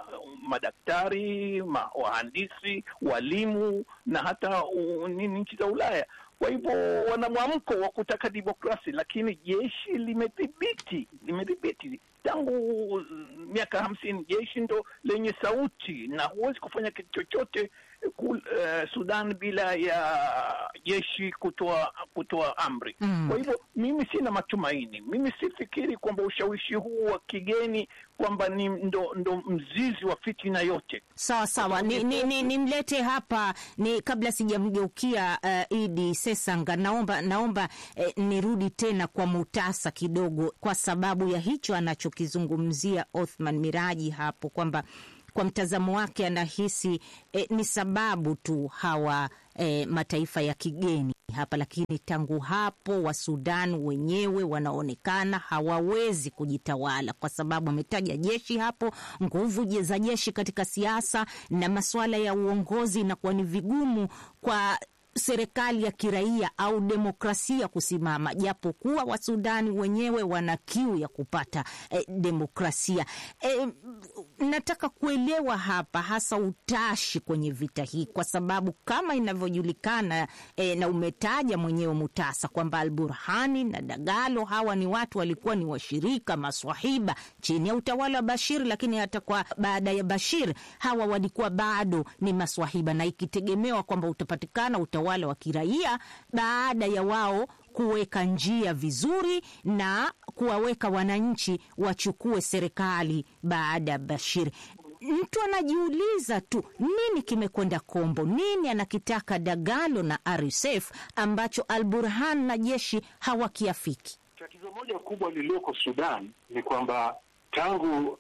madaktari, ma, wahandisi, walimu na hata uh, nini nchi za Ulaya. Kwa hivyo wana mwamko wa kutaka demokrasi, lakini jeshi limedhibiti limedhibiti tangu uh, miaka hamsini. Jeshi ndo lenye sauti na huwezi kufanya kitu chochote ku, uh, Sudan bila ya jeshi kutoa kutoa amri Mm. kwa hivyo mimi sina matumaini, mimi sifikiri kwamba ushawishi huu wa kigeni kwamba ni ndo, ndo mzizi wa fitina yote. Sawa sawa, ni, ni, ni, nimlete hapa ni kabla sijamgeukia uh, Idi Sesanga, naomba naomba eh, nirudi tena kwa Mutasa kidogo, kwa sababu ya hicho anachokizungumzia Othman Miraji hapo kwamba kwa mtazamo wake anahisi eh, ni sababu tu hawa eh, mataifa ya kigeni hapa, lakini tangu hapo wa Sudan wenyewe wanaonekana hawawezi kujitawala, kwa sababu ametaja jeshi hapo, nguvu je- za jeshi katika siasa na masuala ya uongozi, inakuwa ni vigumu kwa serikali ya kiraia au demokrasia kusimama, japo kuwa Wasudani wenyewe wana kiu ya kupata eh, demokrasia. Eh, nataka kuelewa hapa hasa utashi kwenye vita hii, kwa sababu kama inavyojulikana eh, na umetaja mwenyewe Mutasa kwamba Al Burhani na Dagalo hawa ni watu walikuwa ni washirika maswahiba chini ya utawala wa Bashir, lakini hata kwa baada ya Bashir hawa walikuwa bado ni maswahiba, na ikitegemewa kwamba utapatikana utawala wa kiraia baada ya wao kuweka njia vizuri na kuwaweka wananchi wachukue serikali baada ya Bashir. Mtu anajiuliza tu nini kimekwenda kombo, nini anakitaka Dagalo na RSF ambacho Al Burhan na jeshi hawakiafiki. Tatizo moja kubwa lililoko Sudan ni kwamba tangu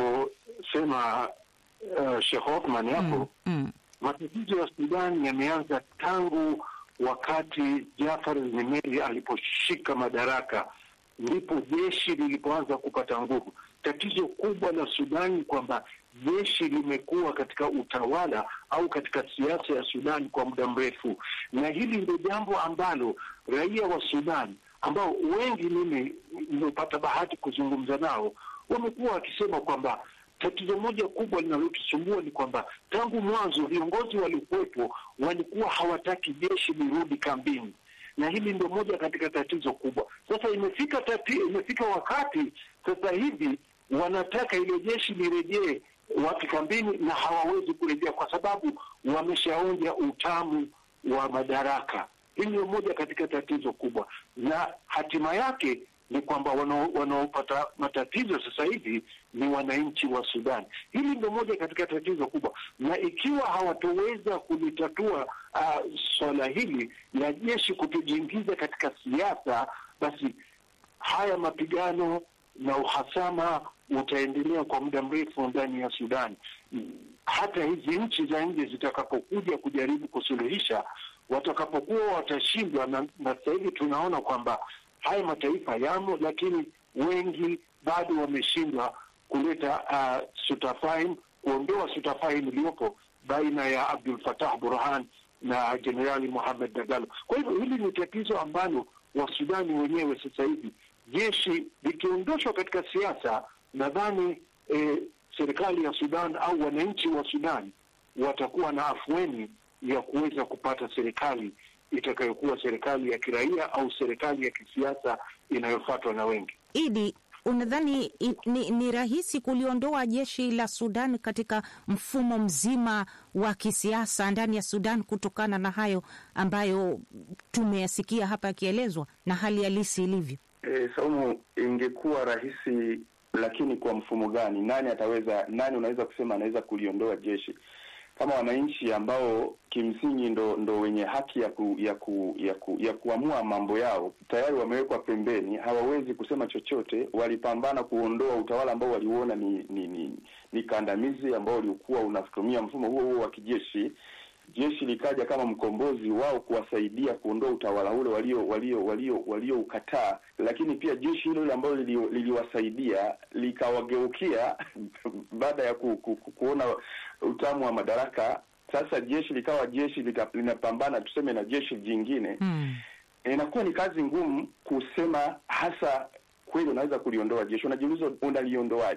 alivyosema uh, Sheikh Othman hapo Mm. matatizo ya Sudan yameanza tangu wakati Jafar Nimeri aliposhika madaraka, ndipo jeshi lilipoanza kupata nguvu. Tatizo kubwa la Sudan ni kwamba jeshi limekuwa katika utawala au katika siasa ya Sudan kwa muda mrefu, na hili ndio jambo ambalo raia wa Sudan ambao wengi mimi nimepata bahati kuzungumza nao wamekuwa wakisema kwamba tatizo moja kubwa linalotusumbua ni kwamba tangu mwanzo viongozi waliokuwepo walikuwa hawataki jeshi lirudi kambini, na hili ndio moja katika tatizo kubwa. Sasa imefika tati, imefika wakati sasa hivi wanataka ile jeshi lirejee wapi kambini, na hawawezi kurejea kwa sababu wameshaonja utamu wa madaraka. Hili ndio moja katika tatizo kubwa, na hatima yake ni kwamba wanao- wanaopata matatizo sasa hivi ni wananchi wa Sudan. Hili ndio moja katika tatizo kubwa, na ikiwa hawatoweza kulitatua uh, swala hili la jeshi kutojiingiza katika siasa, basi haya mapigano na uhasama utaendelea kwa muda mrefu ndani ya Sudan. Mm, Hata hizi nchi za nje zitakapokuja kujaribu kusuluhisha, watakapokuwa watashindwa, na, na sasa hivi tunaona kwamba haya mataifa yamo, lakini wengi bado wameshindwa kuleta uh, sutafaim, kuondoa sutafaim iliyopo baina ya Abdul Fatah Burhan na Jenerali Mohamed Dagalo. Kwa hivyo hili ni tatizo ambalo Wasudani wenyewe sasa hivi, jeshi likiondoshwa katika siasa, nadhani eh, serikali ya Sudan au wananchi wa Sudan watakuwa na afueni ya kuweza kupata serikali itakayokuwa serikali ya kiraia au serikali ya kisiasa inayofuatwa na wengi. Idi, unadhani i- ni, ni rahisi kuliondoa jeshi la Sudan katika mfumo mzima wa kisiasa ndani ya Sudan kutokana na hayo ambayo tumeyasikia hapa yakielezwa na hali halisi ilivyo? E, Saumu, ingekuwa rahisi, lakini kwa mfumo gani? Nani ataweza, nani unaweza kusema anaweza kuliondoa jeshi kama wananchi ambao kimsingi ndo ndo wenye haki ya ku, ya ku, ya ku, ya kuamua mambo yao tayari wamewekwa pembeni, hawawezi kusema chochote. Walipambana kuondoa utawala ambao waliuona ni ni, ni, ni kandamizi ambao ulikuwa unatumia mfumo huo huo wa kijeshi. Jeshi likaja kama mkombozi wao kuwasaidia kuondoa utawala ule walio walio walio walioukataa, lakini pia jeshi hilo hilo ambalo lilio- liliwasaidia likawageukia baada ya ku, ku, ku, kuona utamu wa madaraka. Sasa jeshi likawa jeshi lika, linapambana tuseme na jeshi jingine Hmm. inakuwa ni kazi ngumu kusema hasa kweli unaweza kuliondoa jeshi. Unajiuliza unaliondoaje?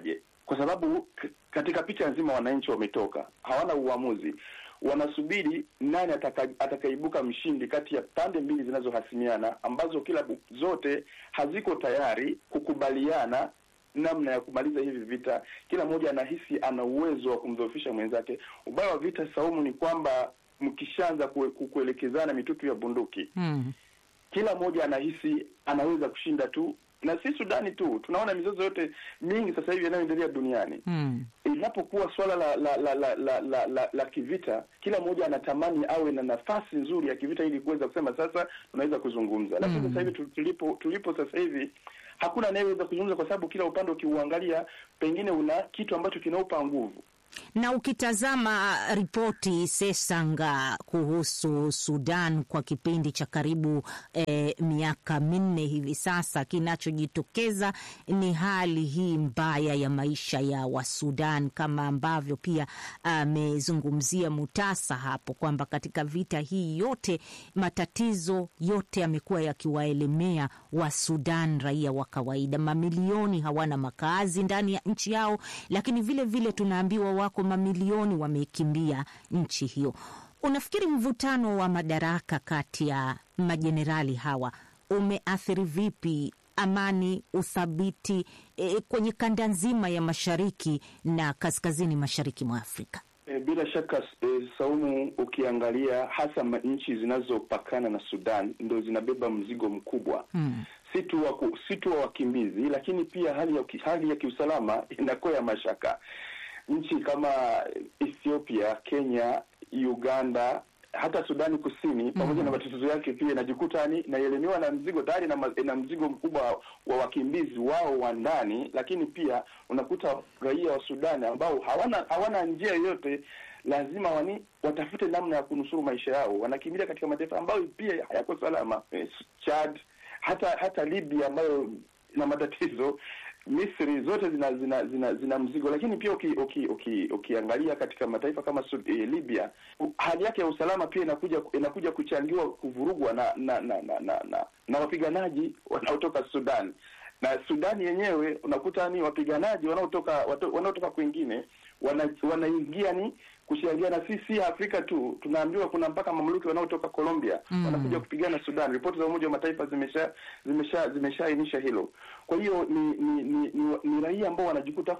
kwa sababu k- katika picha nzima wananchi wametoka, hawana uamuzi, wanasubiri nani ataka, atakaibuka mshindi kati ya pande mbili zinazohasimiana ambazo kila bu- zote haziko tayari kukubaliana namna ya kumaliza hivi vita. Kila mmoja anahisi ana uwezo wa kumdhoofisha mwenzake. Ubaya wa vita, Saumu, ni kwamba mkishaanza kue- ku- kuelekezana mitutu ya bunduki Mm. kila mmoja anahisi anaweza kushinda tu, na si Sudani tu, tunaona mizozo yote mingi sasa hivi inayoendelea duniani Mm. inapokuwa swala la la la la, la, la, la, la kivita, kila mmoja anatamani awe na nafasi nzuri ya kivita ili kuweza kusema sasa tunaweza kuzungumza. Lakini Mm. sasa hivi tu- tulipo tulipo sasa hivi hakuna anayeweza kuzungumza, kwa sababu kila upande ukiuangalia, pengine una kitu ambacho kinaupa nguvu. Na ukitazama ripoti Sesanga kuhusu Sudan kwa kipindi cha karibu eh, miaka minne hivi sasa, kinachojitokeza ni hali hii mbaya ya maisha ya Wasudan, kama ambavyo pia amezungumzia Mutasa hapo kwamba katika vita hii yote matatizo yote yamekuwa yakiwaelemea Wasudan, raia wa kawaida. Mamilioni hawana makazi ndani ya nchi yao, lakini vile vile tunaambiwa wako mamilioni wamekimbia nchi hiyo. Unafikiri mvutano wa madaraka kati ya majenerali hawa umeathiri vipi amani, uthabiti e, kwenye kanda nzima ya mashariki na kaskazini mashariki mwa Afrika? E, bila shaka e, Saumu, ukiangalia hasa ma- nchi zinazopakana na Sudan ndo zinabeba mzigo mkubwa Hmm. si tu wa ku- si tu wa wakimbizi, lakini pia hali ya ki- hali ya kiusalama inakuwa ya mashaka. Nchi kama Ethiopia, Kenya, Uganda hata Sudani Kusini pamoja na matatizo yake pia inajikuta ni inaelemewa na mzigo tayari na, ma- na mzigo mkubwa wa wakimbizi wao wa ndani, lakini pia unakuta raia wa Sudani ambao hawana hawana njia yoyote, lazima wani watafute namna ya kunusuru maisha yao, wanakimbilia katika mataifa ambayo pia hayako salama, eh, Chad, hata hata Libya ambayo ina matatizo Misri zote zina zina zina, zina mzigo, lakini pia uki, uki, uki, ukiangalia katika mataifa kama Sud, eh, Libya u- hali yake ya usalama pia inakuja inakuja kuchangiwa kuvurugwa na na na na, na, na, na wapiganaji wanaotoka Sudan na Sudani yenyewe unakuta ni wapiganaji wanaotoka watu- wanaotoka kwingine wana, wanaingia ni kushangia na sisi si Afrika tu, tunaambiwa kuna mpaka mamluki wanaotoka Colombia Mm. wanakuja kupigana Sudan. Ripoti za Umoja wa Mataifa zimesha zimesha zimeshaainisha hilo. Kwa hiyo ni ni, ni, ni, ni raia ambao wanajikuta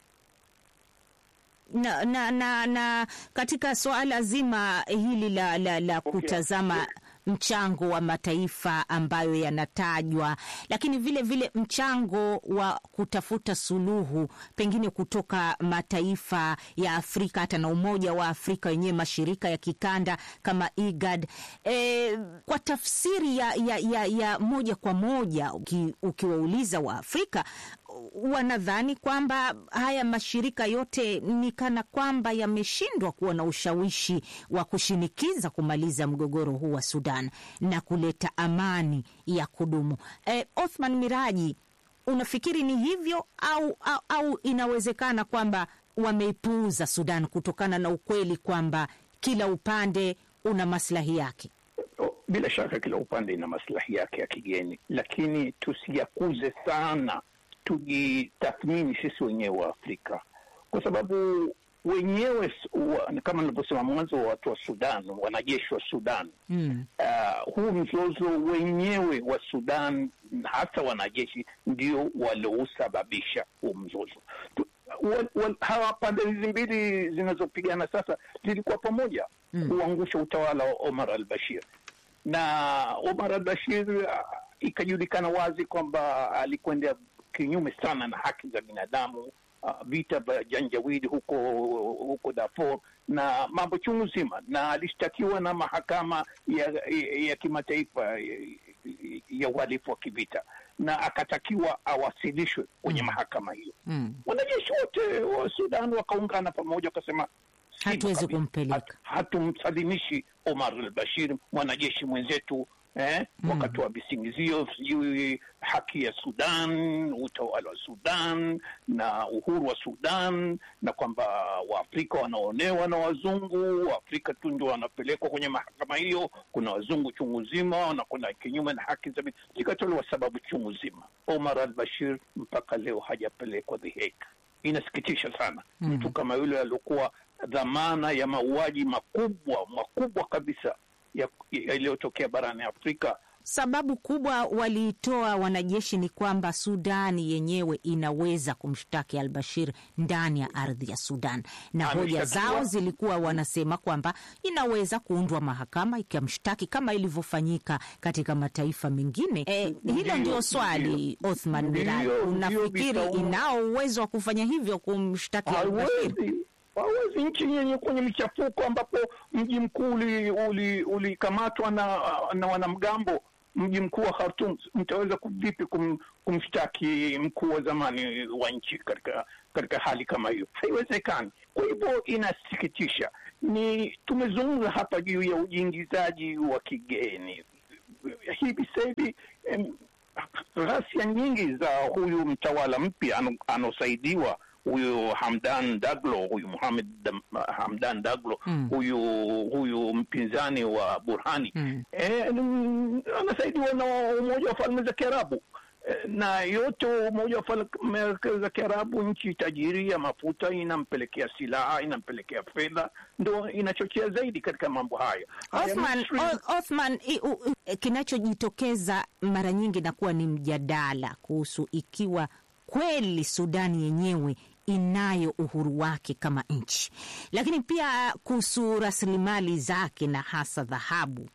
na, na, na, na katika suala zima hili la, la, la kutazama mchango wa mataifa ambayo yanatajwa, lakini vile vile mchango wa kutafuta suluhu pengine kutoka mataifa ya Afrika hata na Umoja wa Afrika wenyewe, mashirika ya kikanda kama IGAD. E, kwa tafsiri ya, ya, ya, ya moja kwa moja uki, ukiwauliza wa Afrika wanadhani kwamba haya mashirika yote ni kana kwamba yameshindwa kuwa na ushawishi wa kushinikiza kumaliza mgogoro huu wa Sudan na kuleta amani ya kudumu. E, Othman Miraji, unafikiri ni hivyo au, au, au inawezekana kwamba wameipuuza Sudan kutokana na ukweli kwamba kila upande una maslahi yake? O, Bila shaka kila upande ina maslahi yake ya kigeni, lakini tusiyakuze sana, tujitathmini sisi wenyewe wa Afrika, kwa sababu wenyewe s- wa, kama nilivyosema mwanzo, watu wa Sudan, wanajeshi wa Sudan Mm. uh, huu mzozo wenyewe wa Sudan, hasa wanajeshi ndio waliousababisha huu mzozo. Tu- wa- wa- Hawa pande hizi mbili zinazopigana sasa zilikuwa pamoja Mm. kuangusha utawala wa Omar al-Bashir, na Omar al-Bashir uh, ikajulikana wazi kwamba alikwenda kinyume sana na haki za binadamu uh, vita vya Janjawidi huko huko Darfur na mambo chungu zima, na alishtakiwa na mahakama ya, ya, ya kimataifa ya, ya uhalifu wa kivita na akatakiwa awasilishwe kwenye mahakama hiyo. Mm. Wanajeshi wote wa Sudan wakaungana pamoja, wakasema "Sivyo Hatuwezi kabisa. kumpeleka. Hat- hatumsalimishi Omar al-Bashir mwanajeshi mwenzetu eh, Mm. wakatoa visingizio sijui haki ya Sudan, utawala wa Sudan na uhuru wa Sudan, na kwamba Waafrika wanaonewa na wazungu, Waafrika tu ndio wanapelekwa kwenye mahakama hiyo, kuna wazungu chungu zima na kuna kinyume na haki za bin- zikatolewa sababu chungu zima. Omar al-Bashir mpaka leo hajapelekwa The Hague inasikitisha sana mtu kama yule aliokuwa dhamana ya mauaji makubwa makubwa kabisa ya- yaliyotokea barani Afrika Sababu kubwa waliitoa wanajeshi ni kwamba Sudani yenyewe inaweza kumshtaki al Bashir ndani ya ardhi ya Sudan, na hoja Ameshtakiwa. zao zilikuwa wanasema kwamba inaweza kuundwa mahakama ikamshtaki kama ilivyofanyika katika mataifa mengine. E, hilo Ndiyo, ndio swali Othman Ndiyo, Mirai, ndiyo, unafikiri Bitau. inao uwezo wa kufanya hivyo kumshtaki al Bashir? hawezi hawezi nchi yenye kwenye michafuko ambapo mji mkuu ulikamatwa uli, ulikamatwa na, na wanamgambo mji mkuu wa Khartoum, mtaweza ku- vipi kum, kumshtaki mkuu wa zamani wa nchi katika katika hali kama hiyo? Haiwezekani. Kwa hivyo inasikitisha. Ni tumezungumza hapa juu ya ujiingizaji wa kigeni hivi sasa hivi em, ghasia nyingi za huyu mtawala mpya ano- anaosaidiwa huyu Hamdan Daglo, huyu Muhamed Dam- Hamdan Daglo Mm. huyu huyu mpinzani wa Burhani Mm. eh, mm, anasaidiwa na Umoja wa Falme za Kiarabu Eh, na yote Umoja wa Falme za Kiarabu, nchi tajiri ya mafuta, inampelekea silaha, inampelekea fedha, ndo inachochea zaidi katika mambo hayo. Haya, Othman, Misri- O- Othman i- u- u- kinachojitokeza mara nyingi nakuwa ni mjadala kuhusu ikiwa kweli Sudani yenyewe inayo uhuru wake kama nchi, lakini pia kuhusu rasilimali zake na hasa dhahabu.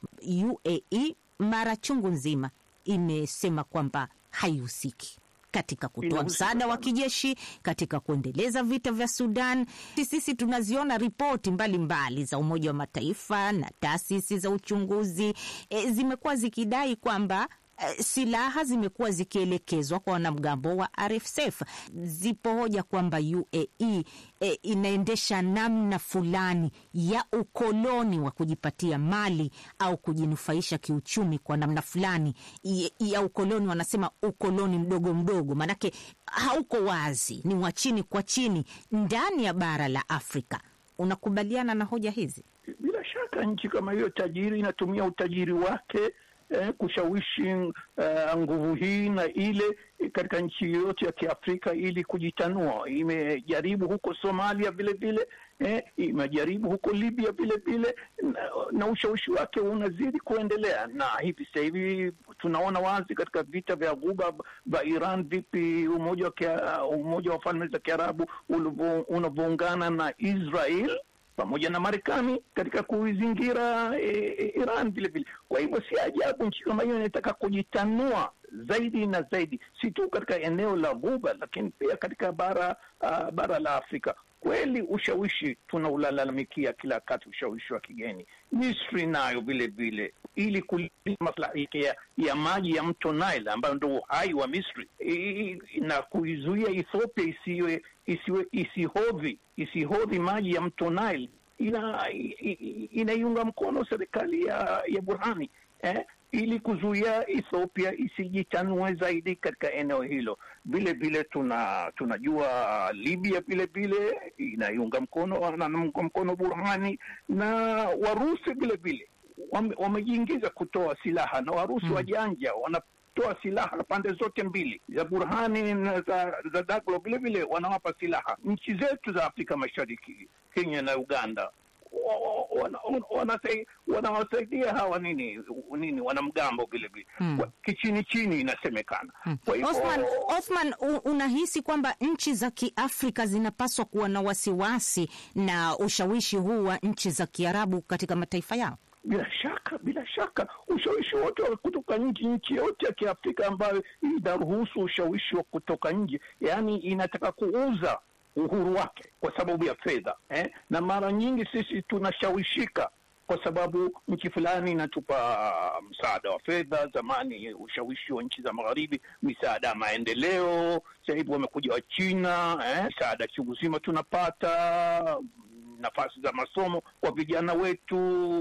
UAE mara chungu nzima imesema kwamba haihusiki katika kutoa Inahusika msaada wa sana. kijeshi katika kuendeleza vita vya Sudan. Sisi tunaziona ripoti mbalimbali za Umoja wa Mataifa na taasisi za uchunguzi e, zimekuwa zikidai kwamba e, silaha zimekuwa zikielekezwa kwa wanamgambo wa RSF. Zipo hoja kwamba UAE e, inaendesha namna fulani ya ukoloni wa kujipatia mali au kujinufaisha kiuchumi kwa namna fulani ya- ya ukoloni. Wanasema ukoloni mdogo mdogo, maanake hauko wazi, ni wa chini kwa chini ndani ya bara la Afrika. Unakubaliana na hoja hizi? bila shaka nchi kama hiyo tajiri inatumia utajiri wake eh, kushawishi eh, nguvu hii na ile eh, katika nchi yoyote ya Kiafrika ili kujitanua. Imejaribu huko Somalia vile vile eh, imejaribu huko Libya vile vile na, na ushawishi wake unazidi kuendelea, na hivi sasa hivi tunaona wazi katika vita vya Ghuba vya Iran, vipi umoja wa, Kia- umoja wa falme za Kiarabu ulivyo- unavyoungana na Israel pamoja na Marekani katika kuizingira e, e, Iran vile vile. Kwa hivyo si ajabu nchi kama hiyo inataka kujitanua zaidi na zaidi, si tu katika eneo la Ghuba, lakini pia katika bara uh, bara la Afrika. Kweli ushawishi tunaulalamikia kila wakati, ushawishi wa kigeni. Misri nayo vile vile, ili kulinda maslahi yake ya, ya maji ya mto Nile ambayo ndo uhai wa Misri I- na kuizuia Ethiopia isiwe isiwe isihodhi isihodhi maji ya mto Nile ina i- i- inaiunga mkono serikali ya ya Burhani eh, ili kuzuia Ethiopia isijitanue zaidi katika eneo hilo. Vile vile tuna tunajua Libya vile vile inaiunga mkono wanaunga mkono Burhani na Warusi vile vile wame- wamejiingiza kutoa silaha na Warusi wajanja wanatoa silaha pande zote mbili za Burhani na za, za Daglo vile vile wanawapa silaha nchi zetu za Afrika Mashariki, Kenya na Uganda wa- wa- wana- wanasai- wanawasaidia hawa nini nini wanamgambo vile vile Hmm. Kwa- kichini chini inasemekana. Kwa hivyo Othman, Othman u- unahisi kwamba nchi za Kiafrika zinapaswa kuwa na wasiwasi na ushawishi huu wa nchi za Kiarabu katika mataifa yao? bila shaka bila shaka ushawishi wote wa kutoka nje, nchi yote ya Kiafrika ambayo inaruhusu ushawishi wa kutoka nje, yaani inataka kuuza uhuru wake kwa sababu ya fedha eh? na mara nyingi sisi tunashawishika kwa sababu nchi fulani inatupa msaada wa fedha. Zamani ushawishi wa nchi za magharibi, misaada ya maendeleo. Sasa hivi wamekuja wa China eh? misaada chungu zima tunapata nafasi za masomo kwa vijana wetu,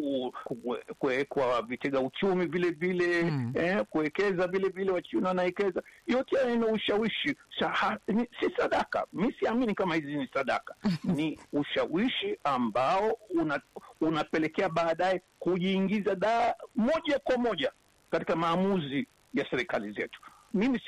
kuwe- kuwekwa vitega uchumi vile vile Mm. eh, kuwekeza vile vile, wachina wanawekeza. Yote haya ina ushawishi Saha, ni, si sadaka. Mi siamini kama hizi ni sadaka, ni ushawishi ambao una, unapelekea baadaye kujiingiza da moja kwa moja katika maamuzi ya serikali zetu. Mimi si,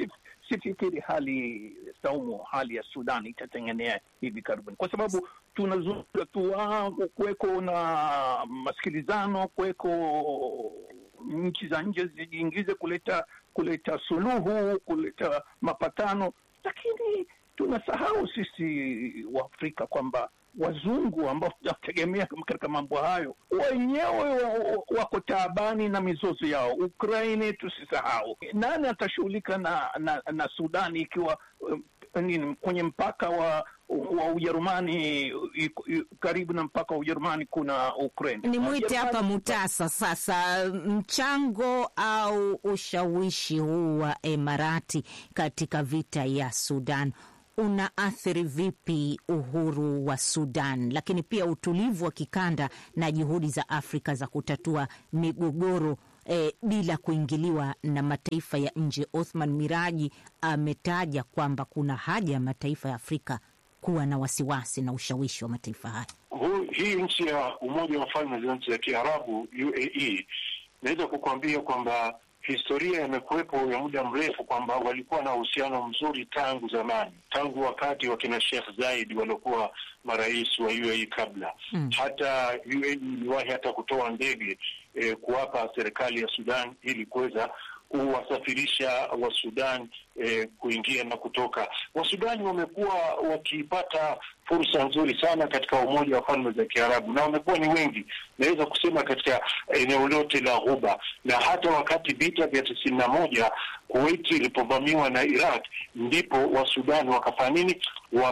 sifikiri hali saumu, hali ya Sudan itatengenea hivi karibuni, kwa sababu tunazungumza tu ah, kuweko na masikilizano, kuweko nchi za nje zijiingize kuleta kuleta suluhu, kuleta mapatano, lakini tunasahau sisi Waafrika kwamba wazungu ambao tunategemea katika mambo hayo wenyewe wa- wako taabani na mizozo yao. Ukraine tusisahau, nani atashughulika na, na, na Sudani ikiwa um, nini kwenye mpaka wa wa Ujerumani iko- i- karibu na mpaka wa Ujerumani kuna Ukraine. Ni mwite Ujerumani- hapa Mutasa sasa, mchango au ushawishi huu wa Emarati katika vita ya Sudan unaathiri vipi uhuru wa Sudan, lakini pia utulivu wa kikanda na juhudi za Afrika za kutatua migogoro eh, bila kuingiliwa na mataifa ya nje? Othman Miraji ametaja kwamba kuna haja ya mataifa ya Afrika kuwa na wasiwasi na ushawishi wa mataifa haya. Hu- hii nchi ya Umoja wa Falme za Nchi za Kiarabu UAE, naweza kukuambia kwamba historia imekuwepo ya muda mrefu kwamba walikuwa na uhusiano mzuri tangu zamani, tangu wakati wa kina Sheikh Zaid waliokuwa marais wa UAE kabla Mm. hata UAE iliwahi hata kutoa ndege eh, kuwapa serikali ya Sudan ili kuweza kuwasafirisha wa Sudan eh, kuingia na kutoka. Wasudani wamekuwa wakipata fursa nzuri sana katika Umoja wa Falme za Kiarabu na wamekuwa ni wengi, naweza kusema katika eneo lote la Ghuba, na hata wakati vita vya tisini na moja Kuwait ilipovamiwa na Iraq, ndipo Wasudani wakafanya nini?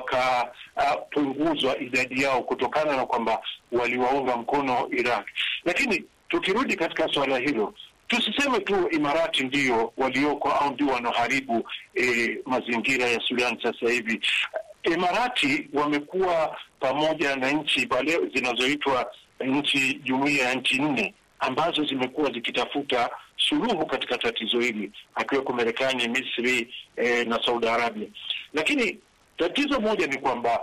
Wakapunguzwa uh, idadi yao kutokana na kwamba waliwaunga mkono Iraq. Lakini tukirudi katika suala hilo tusiseme tu Imarati ndio walioko au ndio wanaoharibu eh, mazingira ya Sudan sasa hivi. Imarati wamekuwa pamoja na nchi pale zinazoitwa nchi jumuiya ya nchi nne ambazo zimekuwa zikitafuta suluhu katika tatizo hili, akiweko Marekani, Misri eh, na Saudi Arabia. Lakini tatizo moja ni kwamba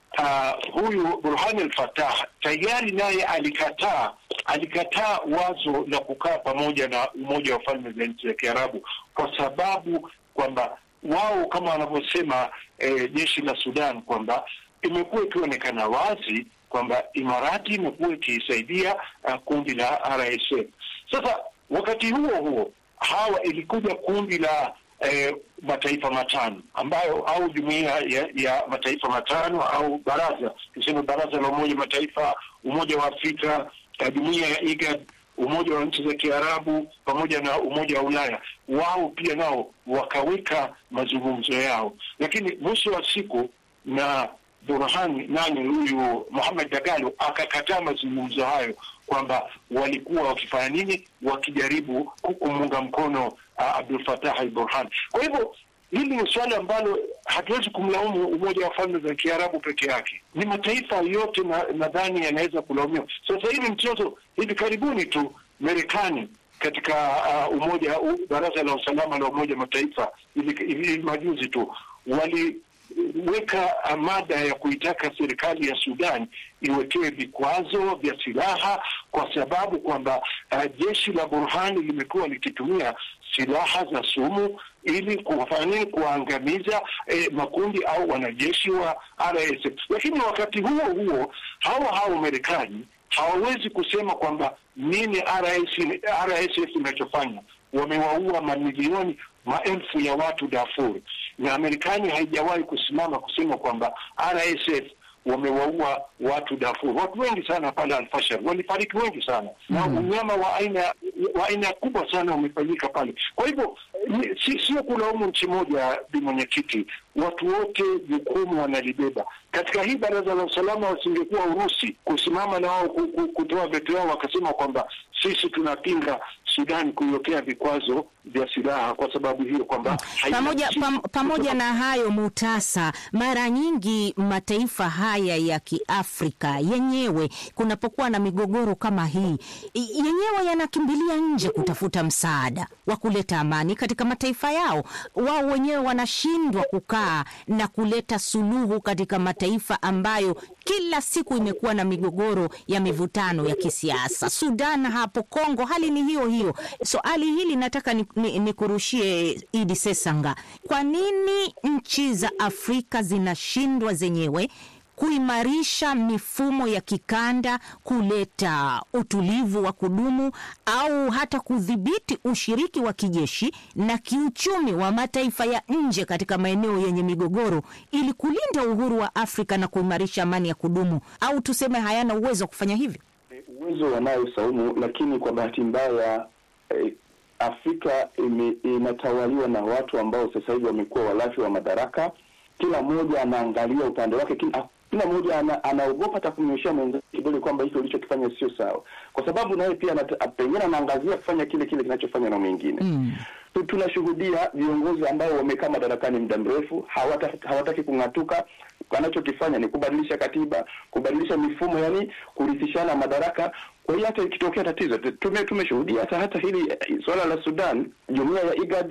uh, huyu Burhan al-Fatah tayari naye alikataa alikataa wazo la kukaa pamoja na Umoja wa Falme za Nchi za Kiarabu kwa sababu kwamba wao kama wanavyosema eh, jeshi la Sudan kwamba imekuwa ikionekana wazi kwamba Imarati imekuwa ikiisaidia uh, kundi la RSF. Sasa wakati huo huo hawa ilikuja kundi la eh, mataifa matano ambayo au jumuiya ya, ya mataifa matano au baraza tuseme baraza la Umoja Mataifa, Umoja wa Afrika, eh, jumuiya ya IGAD, Umoja wa nchi za Kiarabu pamoja na Umoja wa Ulaya, wao pia nao wakaweka mazungumzo yao, lakini mwisho wa siku na Burhan nani huyu Muhammad Dagalo akakataa mazungumzo hayo, kwamba walikuwa wakifanya nini, wakijaribu kumuunga mkono uh, Abdul Fattah al-Burhan. Kwa hivyo hili ni swala ambalo hatuwezi kumlaumu Umoja wa Falme za Kiarabu peke yake, ni mataifa yote nadhani na yanaweza kulaumiwa. Sasa hivi mchezo hivi karibuni tu Marekani katika uh, umoja uh, baraza la usalama la Umoja Mataifa hivi hivi majuzi tu wali weka mada ya kuitaka serikali ya Sudan iwekewe vikwazo vya silaha kwa sababu kwamba uh, jeshi la Burhani limekuwa likitumia silaha za sumu ili kufanya nini? Kuwaangamiza eh, makundi au wanajeshi wa RSF. Lakini wakati huo huo hawa hao Marekani hawawezi kusema kwamba nini RS, RSF inachofanya. Wamewaua mamilioni maelfu ya watu Darfur, na Marekani haijawahi kusimama kusema kwamba RSF wamewaua watu Darfur. Watu wengi sana pale Alfashar walifariki wengi sana mm -hmm. na unyama wa aina wa aina kubwa sana umefanyika pale. Kwa hivyo si, sio kulaumu nchi moja, bi mwenyekiti, watu wote jukumu wanalibeba katika hii baraza la usalama. Wasingekuwa Urusi kusimama na wao kutoa veto yao wakasema kwamba sisi tunapinga Sudan kuiwekea vikwazo vya silaha kwa sababu hiyo kwamba pamoja, pam, pamoja na hayo Mutasa, mara nyingi mataifa haya ya Kiafrika yenyewe kunapokuwa na migogoro kama hii yenyewe yanakimbilia nje kutafuta msaada wa kuleta amani katika mataifa yao. Wao wenyewe wanashindwa kukaa na kuleta suluhu katika mataifa ambayo kila siku imekuwa na migogoro ya mivutano ya kisiasa. Sudan hapo, Kongo hali ni hiyo hiyo. Swali so, hili nataka nikurushie ni, ni Idi Sesanga, kwa nini nchi za Afrika zinashindwa zenyewe kuimarisha mifumo ya kikanda, kuleta utulivu wa kudumu au hata kudhibiti ushiriki wa kijeshi na kiuchumi wa mataifa ya nje katika maeneo yenye migogoro ili kulinda uhuru wa Afrika na kuimarisha amani ya kudumu, au tuseme hayana uwezo wa kufanya hivyo? Uwezo wanayo Saumu, lakini kwa bahati mbaya eh, Afrika ime, inatawaliwa na watu ambao sasa hivi wamekuwa walafi wa madaraka. Kila mmoja anaangalia upande wake, kila kila mmoja ana, anaogopa hata kumnyoshea mwenzake kidole kwamba hicho ulichokifanya sio sawa, kwa sababu naye pia pengine anaangazia kufanya kile kile kinachofanywa na mwingine mm. Tunashuhudia viongozi ambao wamekaa madarakani muda mrefu hawataki, hawataki kung'atuka. Wanachokifanya ni kubadilisha katiba, kubadilisha mifumo, yani kurithishana madaraka. Kwa hiyo hata ikitokea tatizo tume tumeshuhudia hata hata hili swala la Sudan, jumuiya ya IGAD